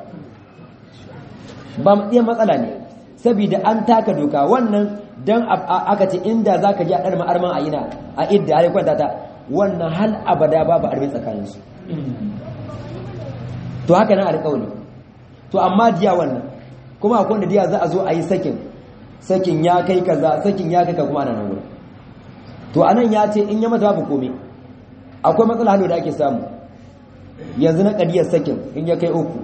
Speaker 1: ba ɗiyan matsala ne saboda an taka doka wannan dan aka ce inda za ka ji a ɗarma arman a ina a idda a kwanta ta wannan hal abada babu armi tsakaninsu to haka nan alƙawari to amma diya wannan kuma akwai wanda diya za a zo a yi sakin sakin ya kai kaza sakin ya kai ka kuma ana nan wurin to anan ya ce in ya mata babu komai akwai matsala halo da ake samu yanzu na ƙadiyar sakin in ya kai uku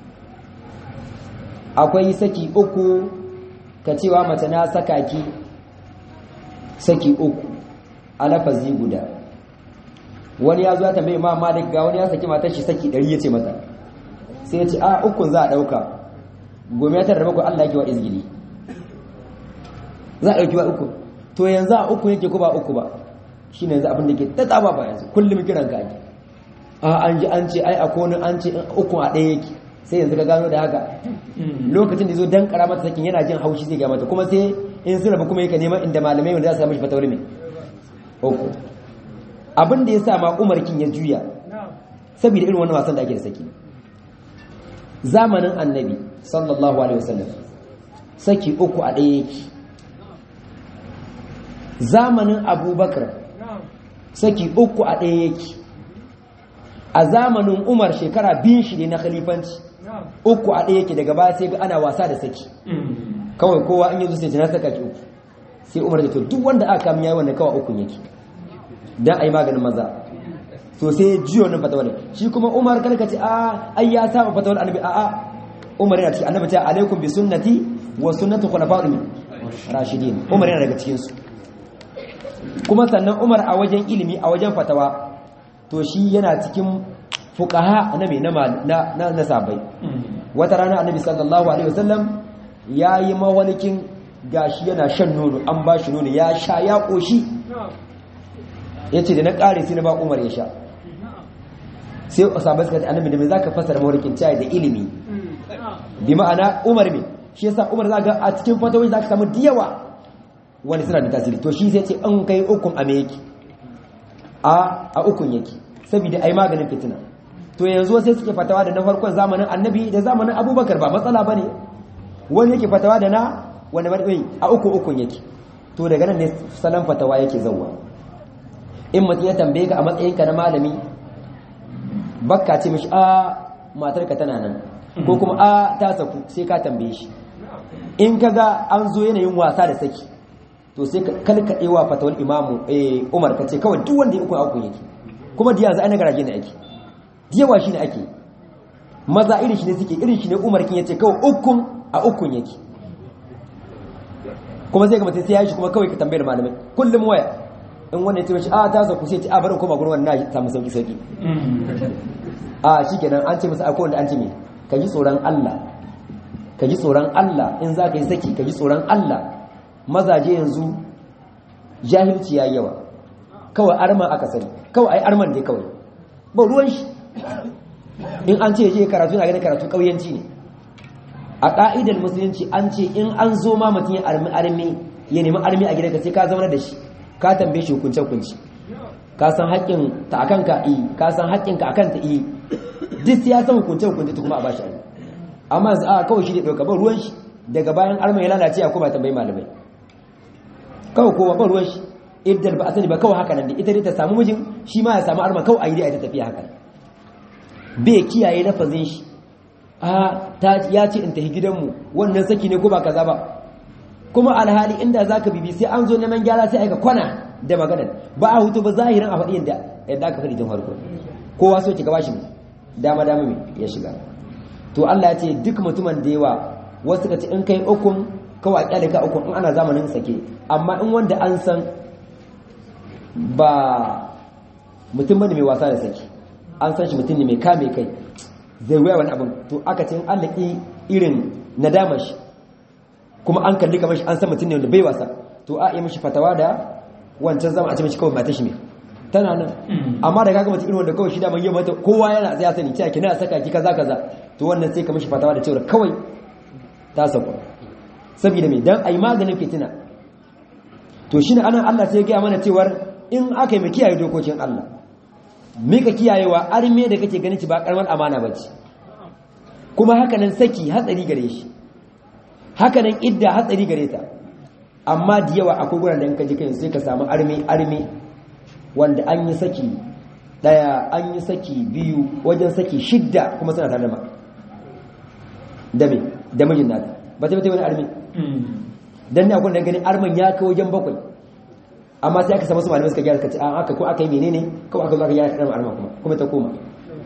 Speaker 1: akwai saki uku ka cewa mace na saka ki saki uku a lafazi guda wani ya zo ya tambaye ma malik ga wani ya saki matar shi saki ɗari ya ce mata sai ya ce a ukun za a ɗauka gome ya tarraba ku Allah yake wa izgili za a ɗauki wa uku to yanzu a uku yake ko ba uku ba shi ne yanzu abin da ke ta tsaba ba yanzu kullum kiran ka ake a an ji an ce ai a kone an ce ukun a ɗaya yake sai yanzu ka gano da haka lokacin da zo dan kara mata sakin yana jin haushi zai ga mata kuma sai in sun rabu kuma yake neman inda malamai wanda za su samu shi fatawar mai uku abin da ya sa ma umarkin ya juya saboda irin wannan wasan da ake da saki zamanin annabi sallallahu alaihi wasallam saki uku a ɗaya yake zamanin abubakar saki uku a ɗaya yake a zamanin umar shekara biyun shi ne na khalifanci uku a ɗaya yake daga baya sai ga ana wasa da saki kawai kowa an yanzu sai jina saka ki uku sai umar da to duk wanda aka kama yayi wannan kawai ukun yake dan ai maganin maza to sai jiyo nan fatawar shi kuma umar karka ce a ai ya saba fatawar annabi a a umar yana cikin annabi ta alaikum bi sunnati wa sunnati khulafa'ir rashidin umar yana daga cikin su kuma sannan umar a wajen ilimi a wajen fatawa to shi yana cikin fuqaha na me na na na sabai wata rana annabi sallallahu alaihi wasallam yayi mawalikin gashi yana shan nono an ba shi nono ya sha ya koshi yace da na kare sai na ba umar ya sha sai sahabbai suka ce annabi da me zaka fasara mawalikin chai da ilimi bi ma'ana umar me shi yasa umar zaka a cikin fatawoyi zaka samu diyawa wani suna da tasiri to shi sai ce an kai ukun a me yake a a ukun yake saboda ai maganin fitina to yanzu sai suke fatawa da na farkon zamanin annabi da zamanin abubakar ba matsala bane wani yake fatawa da na wani marɓi a uku ukun yake to daga nan ne salon fatawa yake zauwa in mutum ya tambaye ka a matsayinka na malami bakka ce mishi a matarka tana nan ko kuma a ta saku sai ka tambaye shi in ka ga an zo yanayin wasa da saki to sai kalkaɗe wa fatawar imamu umar ka ce kawai duk wanda ya ukun ukun yake kuma da yanzu ana garaje ne ake yawa shi ne ake maza irin shi ne suke irin shi ne umar kin yace kawai ukun a ukun yake kuma sai ga mutum sai ya yi shi kuma kawai ka tambayar malamai kullum waya in wanda ya ce shi a ta sauku sai ce a barin koma gurin wannan na samu sauki sauki a shi kenan an ce masa akwai wanda an ce me ka ji tsoron Allah ka ji tsoron Allah in za ka yi saki ka ji tsoron Allah mazaje yanzu jahilci ya yawa kawai arman aka sani kawai ai arman dai kawai ba ruwan shi in an ce je karatu na ganin karatu kauyanci ne a ka'idar musulunci an ce in an zo ma mutum ya armi armi ya nemi armi a gidanka sai ka zama da shi ka tambaye shi hukunce hukunci ka san haƙƙin ta akan ka yi ka san haƙƙin ka akan ta yi duk ya san hukunce hukunce ta kuma a bashi armi amma yanzu a kawai shi ne ɗauka ban ruwan shi daga bayan armi ya lalace a kuma tambayi malamai kawai kowa ban ruwan shi idan ba a sani ba kawai haka nan da ita dai ta samu mijin shi ma ya samu arma kawai a yi dai a ta tafiya haka bai kiyaye lafazin shi a ta ya ce in tafi gidanmu wannan saki ne ko ba kaza ba kuma alhali inda zaka bibi sai an zo neman gyara sai aika kwana da maganar ba a hutu ba zahirin a faɗi yadda yadda aka faɗi tun farko kowa so ki gaba shi dama dama mai ya shiga to Allah ya ce duk mutumin da yawa wasu ka ce in kai ukun kawai a kyale ka ukun in ana zamanin sake amma in wanda an san ba mutum bane mai wasa da saki an san shi mutum ne mai kame kai zai waya wani abin to aka ce an laƙi irin nadamar shi kuma an kalli kamar shi an san mutum ne wanda bai wasa to a yi mishi fatawa da wancan zama a ce mishi kawai mata shi ne tana nan amma da kaga mutum irin wanda kawai shi daman yi mata kowa yana zai sani cewa kina saka ki kaza kaza to wannan sai ka mishi fatawa da cewa kawai ta sauka saboda me dan ayi maganin fitina to shine anan Allah sai ya gaya mana cewar in aka yi mai kiyaye dokokin Allah mika kiyayewa arme da kake ganin ci ba karamar amana bace kuma hakanan saki hatsari gare shi hakanan idda hatsari gare ta amma da yawa akwai guran da in ka ji kai sai ka samu arme arme wanda an yi saki daya an yi saki biyu wajen saki shidda kuma suna tare da ma da me da mijin nata ba ta bata wani arme dan ne akwai da ganin arman ya kai wajen bakwai amma sai aka samu su malamai suka gyara suka ce a haka ko aka yi menene kawai aka zo aka gyara kaɗan arma kuma kuma ta koma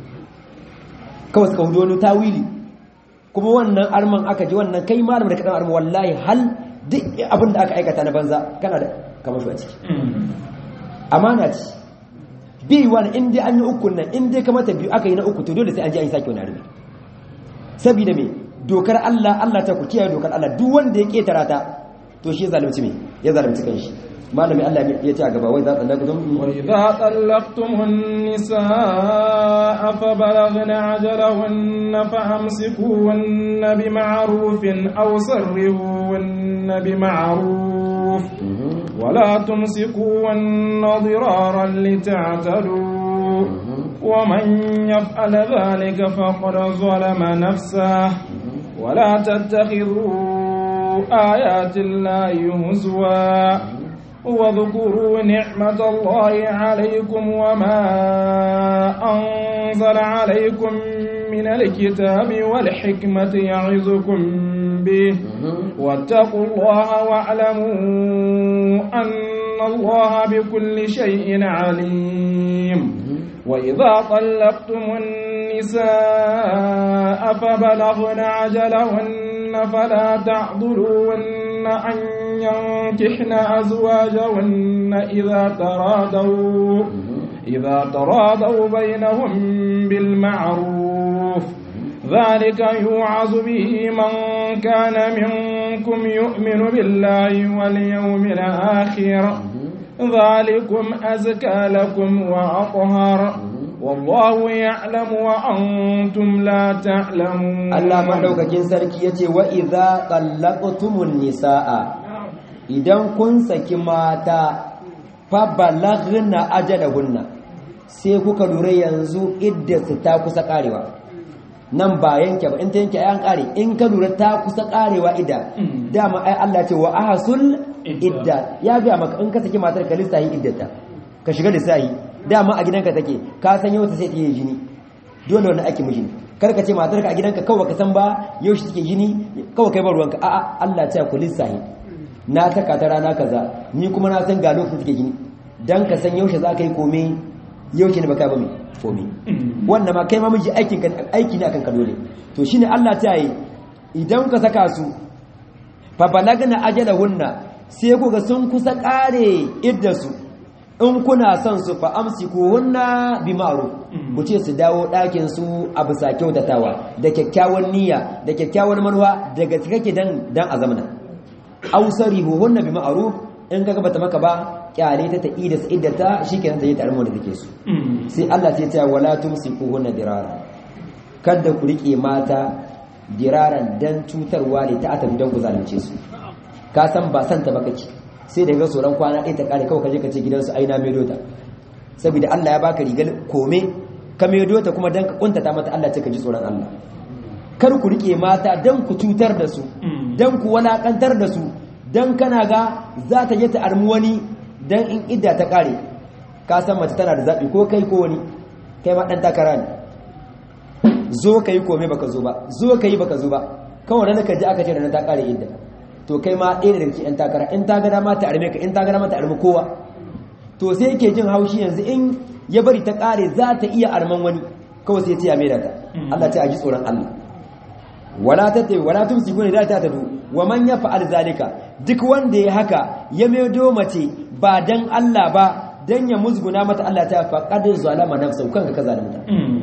Speaker 1: kawai suka hudu wani tawili kuma wannan arman aka ji wannan kai malam da kaɗan arma wallahi hal duk abin da aka aikata na banza kana da kamar shi a ciki amana ce bi wani in dai an yi ukun nan in dai kamata biyu aka yi na uku to dole sai an ji an yi sake wani arme saboda me dokar Allah Allah ta ku kiyaye dokar Allah duk wanda ya ketara ta to shi ya zalunci me ya zalunci kanshi malami Allah ya ce a gaba wai za ta lagdum
Speaker 2: wa idza tallaqtumun nisaa fa balaghna ajalahunna fa amsikuhunna bima'rufin aw sarrihuhunna bima'ruf ولا تمسكوهن ضرارا لتعتدوا ومن يفعل ذلك فقد ظلم نفسه ولا تتخذوا آيات الله هزوا واذكروا نعمة الله عليكم وما أنزل عليكم من الكتاب والحكمة يعظكم به واتقوا الله واعلموا أن الله بكل شيء عليم وإذا طلقتم النساء فبلغن عجلهن فلا تعضلوهن أن ينكحن أزواجهن إذا ترادوا إذا تراضوا بينهم بالمعروف ذلك يوعظ به من كان منكم يؤمن بالله واليوم الآخر ذلكم أزكى لكم وأطهر والله يعلم وأنتم لا تعلمون
Speaker 1: Allah madaukakin sarki yace wa idza qallaqtumun nisaa idan kun saki mata fa balaghna ajalahunna sai kuka lura yanzu iddatu ta kusa karewa nan ba yanke ba in ta yanke ayan kare in ka lura ta kusa karewa idda dama ai Allah ce wa ahsul idda ya ga maka in ka saki matar ka lissahi iddata ka shiga lissahi dama a gidanka take ka san yau ta sai ta yi jini dole wannan ake miji kar ka ce matar ka a gidanka kawai ka san ba yau shi take jini kawai kai ba ruwanka a'a Allah ya ce ku lissahi na saka ta rana kaza ni kuma na san ga lokacin take jini dan ka san yaushe za ka yi komai yaushe ne baka ba mai komai wannan ma kai ma miji aikin ka aiki ne akan ka dole to shine Allah ta yi idan ka saka su fa balagna ajalahunna sai ku ga sun kusa kare iddasu in kuna son su fa amsikuhunna bi ma'ruf ku ce su dawo ɗakin su a bisa kyautatawa da kyakkyawan niyya da kyakkyawan manuwa daga kake dan dan azamna ausarihuhunna bi ma'ruf in kaga bata maka ba kyale ta ta ida iddata shikenan ta yi tarmo da take su sai Allah sai ya ce wala tumsikuhunna dirara kada ku rike mata diraran dan cutarwa ne ta atabi dan ku zalunce su ka san ba san ta baka ki sai da ga tsoron kwana ɗaya ta kare kawai ka je ka ce gidansu aina mai dota saboda Allah ya baka rigar kome ka mai dota kuma dan ka kuntata mata Allah ce ka ji tsoron Allah kar ku rike mata dan ku cutar da su dan ku walakantar da su dan kana ga za ta je ta armi wani dan in idda ta kare ka san mace tana da zabi ko kai ko wani kai ma dan takara ne zo kai kome baka zo ba zo kai baka zo ba kawai da ka ji aka ce da ta kare idda to kai ma ɗaya daga cikin 'yan takara in ta gada ma ta arme ka in ta gada ma ta arme kowa to sai yake jin haushi yanzu in ya bari ta kare za ta iya arman wani kawai sai ya ce ya maida ta Allah ta aji tsoron Allah wala ta tayi wala tumsiku ne da ta tadu wa man yaf'al zalika duk wanda ya haka ya maido mace ba dan Allah ba dan ya musguna mata Allah ta faqad zalama nafsahu kanka ka zalunta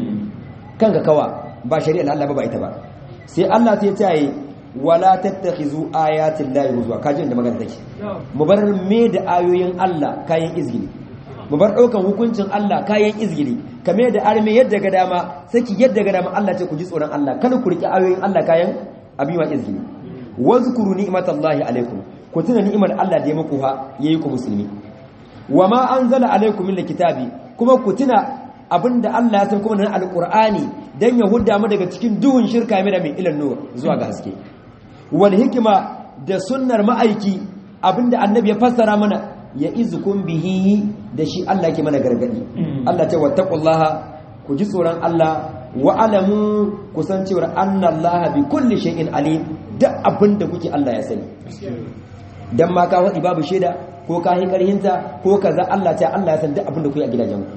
Speaker 1: kanka kawa ba shari'ar Allah ba ba ita ba sai Allah sai ya ce wala tattakhizu ayatin lahi huzwa kaji da magana take mu bar me da ayoyin Allah kayan izgili mu bar daukan hukuncin Allah kayan izgili kame da arme yadda ga dama saki yadda ga dama Allah ce ku ji tsoron Allah kada ku riki ayoyin Allah kayan abiwa izgili wazkuru ni'matallahi alaikum ku tuna ni'imar Allah da ya muku ha yayi ku musulmi wama anzala alaikum min kitabi kuma ku tuna abinda Allah ya san kuma na alqur'ani dan ya hudda mu daga cikin duhun shirka mai da mai ilan nur zuwa ga haske wal hikima da sunnar ma'aiki abinda annabi ya fassara mana ya izukum bihi da shi Allah ke mana gargadi Allah ce wattaqullaha ku ji tsoron Allah wa alamu kusan cewa annallaha bi kulli shay'in alim da abinda kuke Allah ya sani dan ma ka wadi babu sheda ko ka yi karhinta ko kaza Allah ta Allah ya san duk abinda kuke a gidajen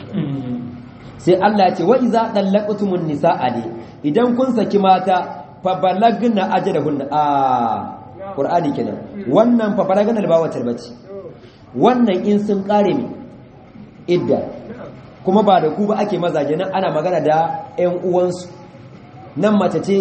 Speaker 1: sai Allah ya ce wa iza dallaqtumun nisaa ne idan kun saki mata fa balagna ajalahunna a qur'ani kenan wannan fa balagna ba wata bace wannan in sun kare mi idda kuma ba da ku ba ake mazaje nan ana magana da ƴan uwansu nan mace ce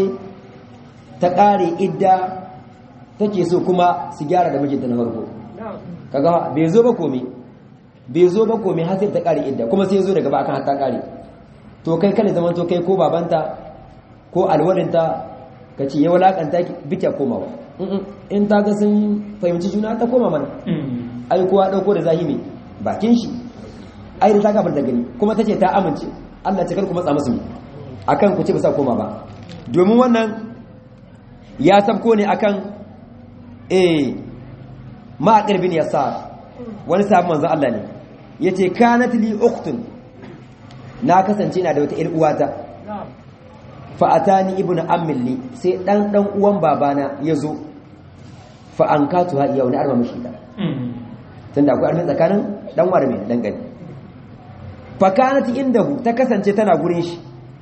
Speaker 1: ta kare idda take so kuma su gyara da mijinta na farko kaga bai zo ba komai bai zo ba komai har sai ta kare idda kuma sai ya zo daga ba akan har ta kare to kai kada zaman to kai ko babanta ko alwalinta ka ce ya walakanta bikya komawa in ta ga sun fahimci juna ta koma mana ai kowa dauko da zahimi bakin shi ai da ta gabar da gani kuma ta ce ta amince Allah ce karku matsa musu akan ku ce ba sa koma ba domin wannan ya sabko ne akan eh ma'aqir bin yasar wani sabon manzon Allah ne yace kanat li ukhtun na kasance na da wata ƴar uwata fa'atani ibnu ammilli sai dan dan uwan babana yazo fa an katu ha iya wani arma mishi da tunda akwai armi tsakanin dan war mai dan gani fa kanat indahu ta kasance tana gurin shi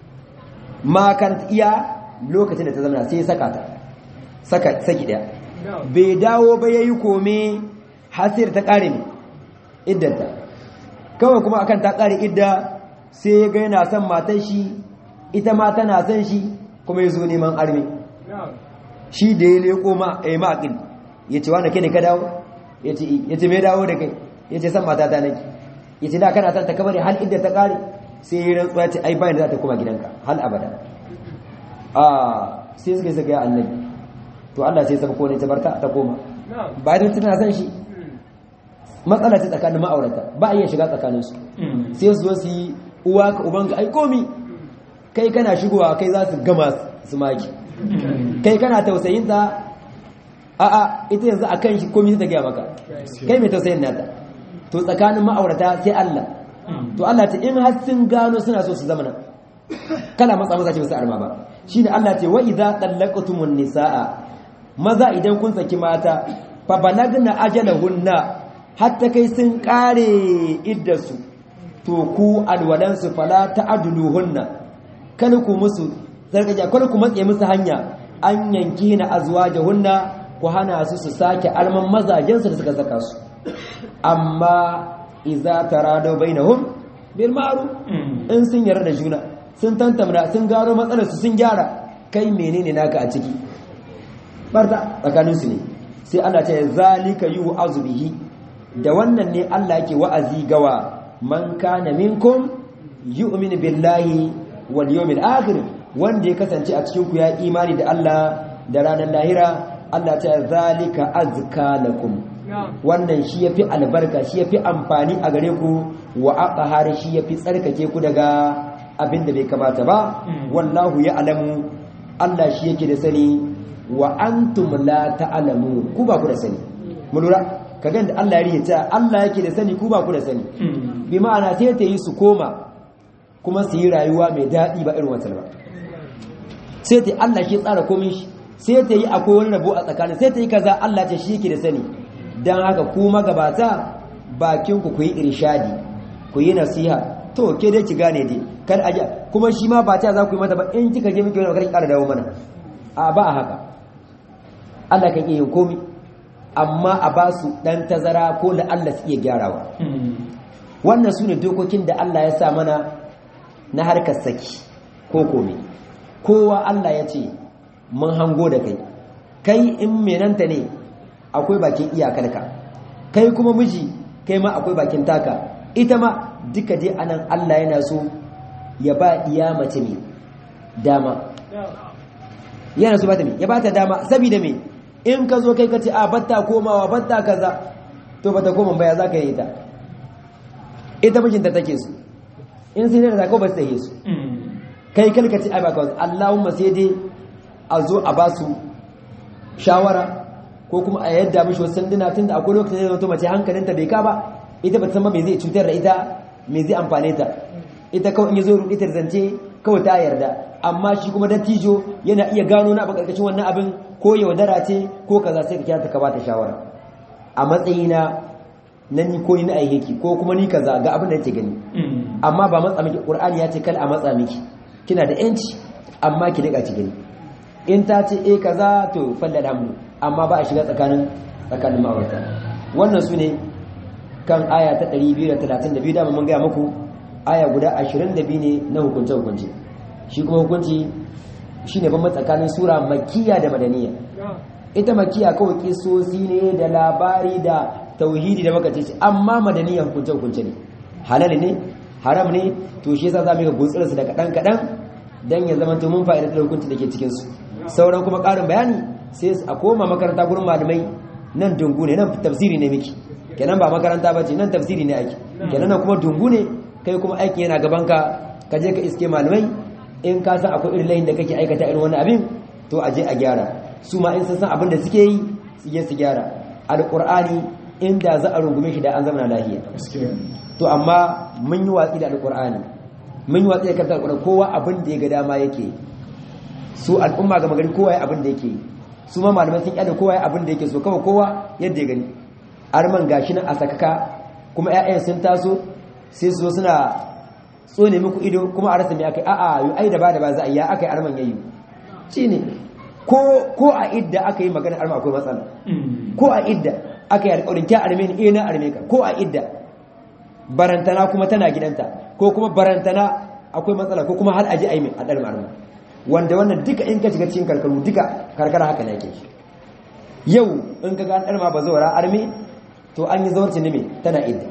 Speaker 1: ma kanat iya lokacin da ta zama sai saka ta saka saki daya bai dawo ba yayi kome hasir ta kare ne iddanta kawai kuma akan ta kare idda sai ya ga yana son matar shi ita ma tana son shi kuma ya zo neman armi shi da ya leko ma a yi ma'aƙil ya ce wani ne ka dawo ya ce mai dawo da kai ya ce san mata ta nake ya ce da kana son ta kamar hal inda ta ƙare sai ya rantsuwa ya ce ai bayan da za ta koma gidanka hal abada a sai suka yi suka yi annabi to Allah sai saba kone ta barka ta koma bayan tana son shi matsala ce tsakanin ma'aurata ba a iya shiga tsakaninsu sai su zo su yi uwa ka ubanka ai komi kai kana shigowa kai za su gama su maki kai kana tausayin ta a a ita yanzu a kan shi komi ta gaya maka kai mai tausayin nata to tsakanin ma'aurata sai Allah to Allah ta in har sun gano suna so su zamana kana matsa maza ce ba su arma ba shine Allah ce wa idza tallaqtumun nisaa maza idan kun saki mata fa balagna ajalahunna hatta kai sun kare iddarsu to ku alwalansu fala ta'aduluhunna kada ku musu zargaja kada ku matse musu hanya an yanki na azwajahunna ku hana su su sake alman mazajensu da suka saka su amma idza tarado bainahum bil ma'ruf in sun yarda da juna sun tantamna sun gano matsalar su sun gyara kai menene naka a ciki barta tsakanin su ne sai Allah ya ce zalika yu'azu bihi da wannan ne Allah yake wa'azi gawa man kana minkum yu'minu billahi wal yawmil akhir wanda ya kasance a cikin ku ya imani da Allah da ranar lahira Allah ta zalika azka lakum wannan shi yafi albarka shi yafi amfani a gare ku wa aqhar shi yafi tsarkake ku daga abin da bai kamata ba wallahu ya'lamu Allah shi yake da sani wa antum la ta'lamu ku ba ku da sani mu lura kaga da Allah ya rihita Allah yake da sani ku ba ku da sani bi ma'ana sai ta yi su koma kuma su yi rayuwa mai daɗi ba irin wata ba sai ta Allah shi tsara komai shi sai ta yi akwai wani rabo a tsakanin sai ta yi kaza Allah ce shi yake da sani dan haka ku magabata bakin ku ku yi irshadi ku yi nasiha to ke dai ki gane dai kar aja kuma shi ma ba ta za ku yi mata ba in kika je miki wani kar ki ƙara dawo mana a ba haka Allah kan iya yin komai amma a ba su ɗan tazara ko da Allah su iya gyarawa wannan su ne dokokin da Allah ya sa mana na harkar saki ko kome kowa Allah ya ce mun hango da kai kai in menanta ne akwai bakin iyakarka kai kuma miji kai ma akwai bakin taka ita ma duka dai anan Allah yana so ya ba iya mace ne dama yana so ba ta me ya ba ta dama saboda me in ka zo kai ka ce a batta komawa batta kaza to bata koma baya za ka yi ta ita mijinta take su in sai da zaka ba su yi su kai kalka ce a ba kawai Allahumma sai dai a zo a ba su shawara ko kuma a yadda mishi wasu sanduna tunda akwai lokacin da zato mace hankalinta bai ka ba ita ba ta san ba me zai cutar da ita me zai amfane ta ita kawai in ya zo ruɗi ta zance kawai ta yarda amma shi kuma dattijo yana iya gano na abin karkashin wannan abin ko yaudara ce ko kaza sai ka kira ta ka bata shawara a matsayina na ni ko ni na aiheki ko kuma ni kaza ga abin da yake gani amma ba matsa miki qur'ani ya ce kal a matsa miki kina da yanci amma ki rika ki gani in ta ce eh kaza to falla alhamdu amma ba a shiga tsakanin tsakanin ma'aurata wannan su ne kan aya ta 232 da mun ga muku aya guda 22 ne na hukunce hukunci shi kuma hukunci shine ban tsakanin sura makkiya da madaniya ita makkiya kawai kisosi ne da labari da tauhidi da maka ce amma madaniya hukunce hukunce ne halal ne haram ne to shi yasa zamu ga gutsurar su da kadan kadan dan ya zama to mun fa'ida da hukunci dake cikin su sauran kuma karin bayani sai a koma makaranta gurin malamai nan dungu ne nan tafsiri ne miki kenan ba makaranta bace nan tafsiri ne ake kenan nan kuma dungu ne kai kuma aikin yana gaban ka ka je ka iske malamai in ka san akwai irin layin da kake aikata irin wani abin to a je a gyara su ma in sun san abin da suke yi su je su gyara alqur'ani inda za a rungume shi da an zama lahiya to amma mun yi watsi da alqur'ani mun yi watsi da kanta alqur'ani kowa abin da ya ga dama yake su al'umma ga magari kowa ya abin da yake su ma malamai sun yada kowa ya abin da yake so kawai kowa yadda ya gani arman gashi nan a sakaka kuma ƴaƴan sun taso sai su zo suna tsone muku ido kuma a rasa me akai a'a yu ai da ba da ba za a yi ya akai arman yayi shine ko ko a idda aka yi magana arma akwai matsala ko a idda aka yi alƙawarin ta arme ni eh na arme ka ko a idda barantana kuma tana gidanta ko kuma barantana akwai matsala ko kuma har aji aimi a dalma arma wanda wannan duka in ka shiga cikin karkaru duka karkara haka ne yake yau in ka ga an dalma ba zawara arme to an yi zawarci ne me tana idda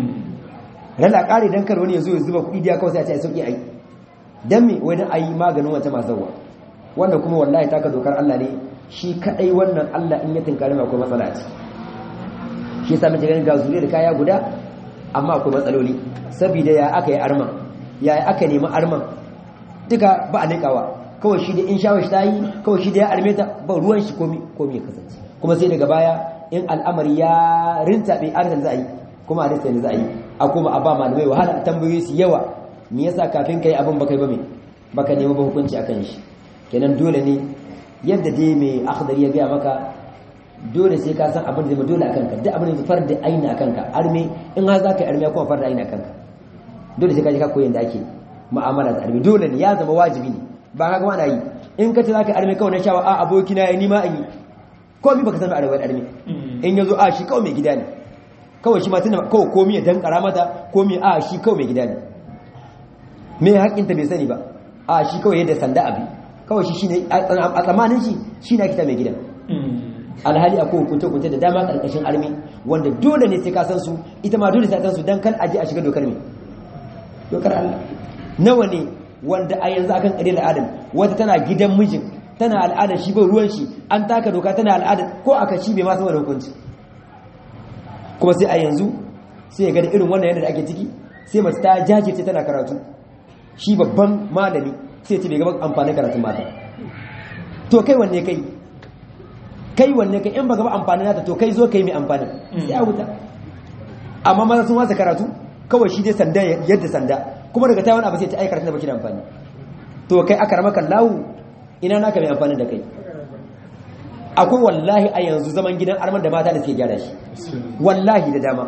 Speaker 1: rana kare dan kar wani ya zo ya zuba kuɗi da kawai sai a ce ai sauki ai dan me wai dan ayi maganin wata mazawa wanda kuma wallahi taka dokar Allah ne shi kadai wannan Allah in ya tinkare mai akwai matsala ce shi yasa muke ganin ga zuriya da kaya guda amma akwai matsaloli saboda ya aka yi arman ya aka nemi arman duka ba a likawa kawai shi da in shawar ta yi kawai shi da ya arme ta ba ruwan shi komi komi ya kasance kuma sai daga baya in al'amari ya rinta bai arzikin za a yi kuma a rinta za a yi a kuma a ba malamai wahala tambayoyi su yawa me yasa kafin kai abin baka yi ba me baka nemi ba hukunci akan shi kenan dole ne yadda dai mai akhdari ya gaya maka dole sai ka san abin da zai dole akan ka duk abin da far da aini akan ka arme in har zaka yi arme kuma far da aini akan ka dole sai ka je ka koyi yadda ake mu'amala da arme dole ne ya zama wajibi ne ba ka gama na yi in ka ce zaka arme kawai na shawa a aboki na ya nima an yi komai baka san mai arme arme in yazo a shi kawai mai gida ne kawai shi ma tunda kawai komai ya dankara mata komai a shi kawai mai gida ne me haƙƙinta bai sani ba a shi kawai yadda sanda abi kawai shi shine a tsamanin shi shi na kita mai gidan alhali akwai hukunce hukunce da dama karkashin armi wanda dole ne sai ka san su ita ma dole sai ka san su dan kan aje a shiga dokar me dokar Allah nawa ne wanda a yanzu akan ƙarya al'adar wata tana gidan mijin tana al'adar shi bai ruwan shi an taka doka tana al'adar ko aka shi bai ma sama da hukunci kuma sai a yanzu sai ya ga irin wannan yadda ake ciki sai mace ta jajirce tana karatu shi babban malami sai ce bai gaban amfanin karatun mata to kai wanne kai kai wanne kai in ba gaba amfanin nata to kai zo kai mai amfanin sai a wuta amma maza sun wasa karatu kawai shi dai sanda yadda sanda kuma daga ta wani abu sai ta aikata da baki da amfani to kai aka ramaka lawu ina naka mai amfani da kai akwai wallahi a yanzu zaman gidan arman da mata da suke gyara shi wallahi da dama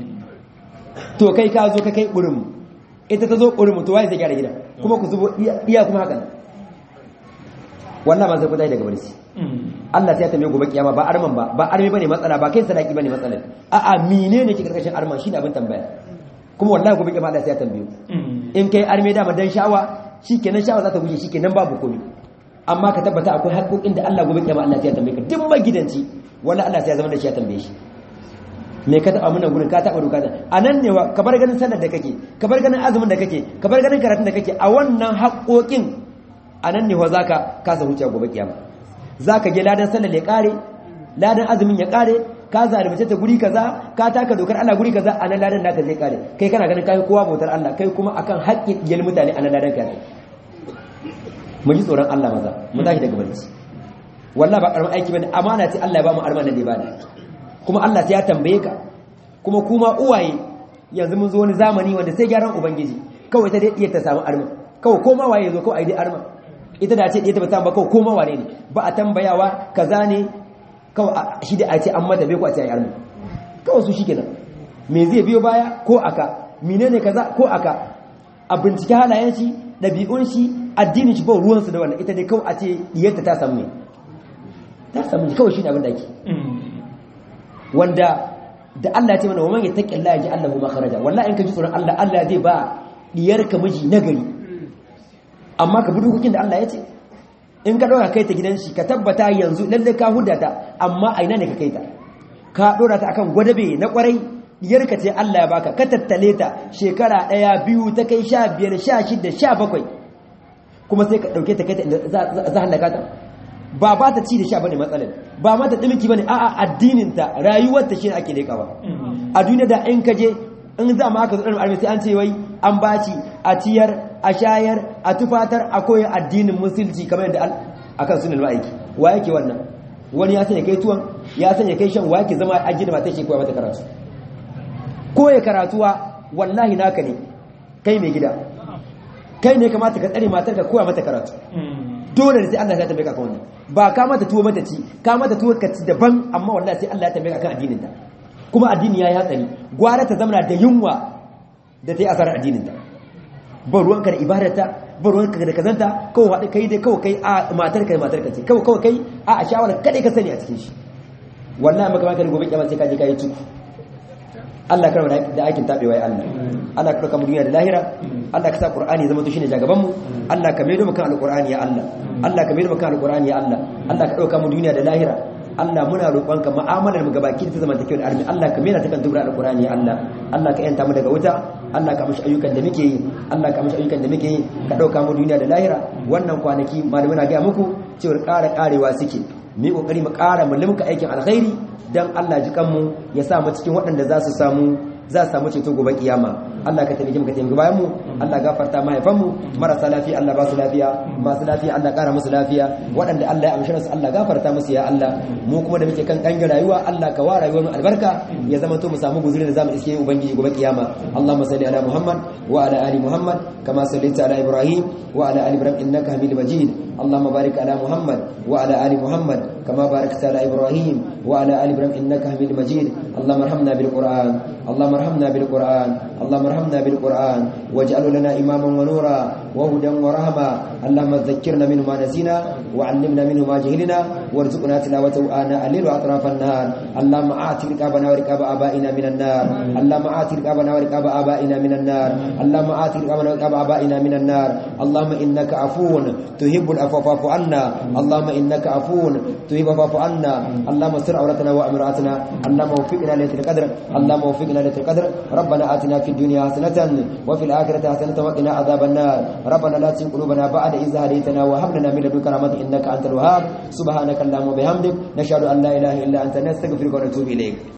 Speaker 1: to kai ka zo ka kai ƙurin ita ta zo ƙurin to waye zai gyara gidan kuma ku zubo iya kuma haka wallahi ma sai ku tashi daga barci Allah sai ya tambaye gobe kiyama ba arman ba ba arme bane matsala ba kai sadaki bane matsala a'a menene ke karkashin arman shine abin tambaya kuma wallahi gobe kiyama Allah sai ya tambaye in kai arme da dan sha'awa shikenan sha'awa za ta guje shikenan babu komai amma ka tabbata akwai haƙoƙin da Allah gobe kiyama Allah sai ya tambaye ka duk magidanci wallahi Allah sai ya zama da shi ya tambaye shi me ka taba muna gurin ka taba doka da anan ne ka bar ganin sallar da kake ka bar ganin azumin da kake ka bar ganin karatun da kake a wannan haƙoƙin anan ne wa zaka kasa huce gobe kiyama zaka je ladan sallar ya kare ladan azumin ya kare ka zalunce ta guri kaza ka taka dokar Allah guri kaza anan ladan naka zai kare kai kana ganin kai kowa bautar Allah kai kuma akan haƙƙin yal mutane anan ladan ka mu ji tsoron Allah maza mu tashi daga barci wallahi ba karamin aiki bane amana ce Allah ya ba mu armana da ibada kuma Allah sai ya tambaye ka kuma kuma uwaye yanzu mun zo wani zamani wanda sai gyaran ubangiji kawai ta dai iya ta samu arma kawai koma waye zo kawai ai dai arma ita da ce ta bata ba kawai koma wane ne ba a tambayawa kaza ne kawai shi da a ce an mata bai ko a ce ai arma kawai su shikenan me zai biyo baya ko aka menene kaza ko aka a bincike halayen shi dabi'un shi addinin shi ba ruwan su da wannan ita dai kawai a ce diyarta ta samu ne ta samu kawai shi ne abin da ake wanda da Allah ya ce mana wa man yattaqillaha yaj'al lahu makhraja wallahi in ka ji tsoron Allah Allah zai ba diyarka miji nagari amma ka bi dokokin da Allah ya ce in ka dora kai ta gidan shi ka tabbata yanzu lalle ka hudata amma aina ne ka kai ta ka dora ta akan gwadabe na kwarai diyarka ce Allah ya baka ka tattale ta shekara daya biyu ta kai 15 16 17 kuma sai ka dauke ta kai ta inda za halaka ta ba ba ta ci da sha bane matsalar ba ma ta dimiki bane a'a addinin ta rayuwar ta shine ake lekawa a duniya da in kaje in za ma aka zo dan arme sai an ce wai an baci a ciyar a shayar a tufatar a koyi addinin musulci kamar yadda akan sunan ma'aiki wa yake wannan wani ya sanya kai tuwon ya sanya kai shan wa yake zama a gida mata shi koya mata karatu koya karatuwa wallahi naka ne kai mai gida kai ne kamata ka tsare matar ka koya mata karatu dole ne sai Allah ya tambaye ka kan wannan ba ka mata tuwo mata ci ka mata tuwo ka ci daban amma wallahi sai Allah ya tambaye ka kan addinin ta kuma addini yayi hatsari gwara ta zamana da yunwa da ta yi asarar addinin ta ba ruwanka da ibadarta ba ruwanka da kazanta kawai haɗu kai dai kawai kai a matar ka matar ka ce kawai kawai kai a a shawara kadai ka sani a cikin shi wallahi maka maka gobe kiyama sai ka je ka yi tuku Allah karama da aikin tabewa ya Allah Allah ka dauka mu duniya da lahira Allah ka sa Qur'ani zama to shine jagaban mu Allah ka maido mu kan alqur'ani ya Allah Allah ka maido mu kan alqur'ani ya Allah Allah ka dauka mu duniya da lahira Allah muna roƙonka mu'amalar mu gabaki ta zamantakewar armi Allah ka mena ta kan dubra alqur'ani ya Allah Allah ka yanta mu daga wuta Allah ka mishi ayyukan da muke yi Allah ka mishi ayyukan da muke yi ka dauka mu duniya da lahira wannan kwanaki malamai na ga muku cewa ƙara ƙarewa suke mu kokari mu ƙara mu limka aikin alkhairi dan Allah ji kanmu ya sa mu cikin waɗanda za su samu za su samu ceto gobe kiyama Allah ka taimake mu ka taimake bayan mu Allah gafarta mahaifan mu marasa lafiya Allah ba su lafiya masu lafiya Allah ƙara musu lafiya waɗanda Allah ya amshi su Allah gafarta musu ya Allah mu kuma da muke kan kangin rayuwa Allah ka wa rayuwar mu albarka ya zama to mu samu guzuri da zamu iske ubangiji gobe kiyama Allahumma salli ala Muhammad wa ala ali Muhammad kama sallaita ala Ibrahim wa ala ali Ibrahim innaka Hamidum Majid اللهم بارك على محمد وعلى ال محمد كما باركت على ابراهيم وعلى ال ابراهيم انك حميد مجيد اللهم ارحمنا بالقران اللهم ارحمنا بالقران اللهم ارحمنا بالقران واجعله لنا اماما ونورا وهدى ورحمه اللهم ذكرنا منه ما نسينا وعلمنا منه ما جهلنا وارزقنا تلاوته آناء الليل واطراف النهار اللهم آت رقابنا ورقاب آبائنا من النار اللهم آت رقابنا ورقاب آبائنا من النار اللهم آت رقابنا ورقاب آبائنا من النار اللهم إنك عفو تحب العفو فاعف عنا اللهم إنك عفو تحب فاعف عنا اللهم استر عورتنا وأمراتنا اللهم وفقنا ليلة القدر اللهم وفقنا ليلة القدر ربنا آتنا في الدنيا الدنيا حسنة وفي الآخرة حسنة وقنا عذاب النار ربنا لا تزغ قلوبنا بعد إذ هديتنا وهب لنا من لدنك رحمة إنك أنت الوهاب سبحانك اللهم وبحمدك نشهد أن لا إله إلا أنت نستغفرك ونتوب إليك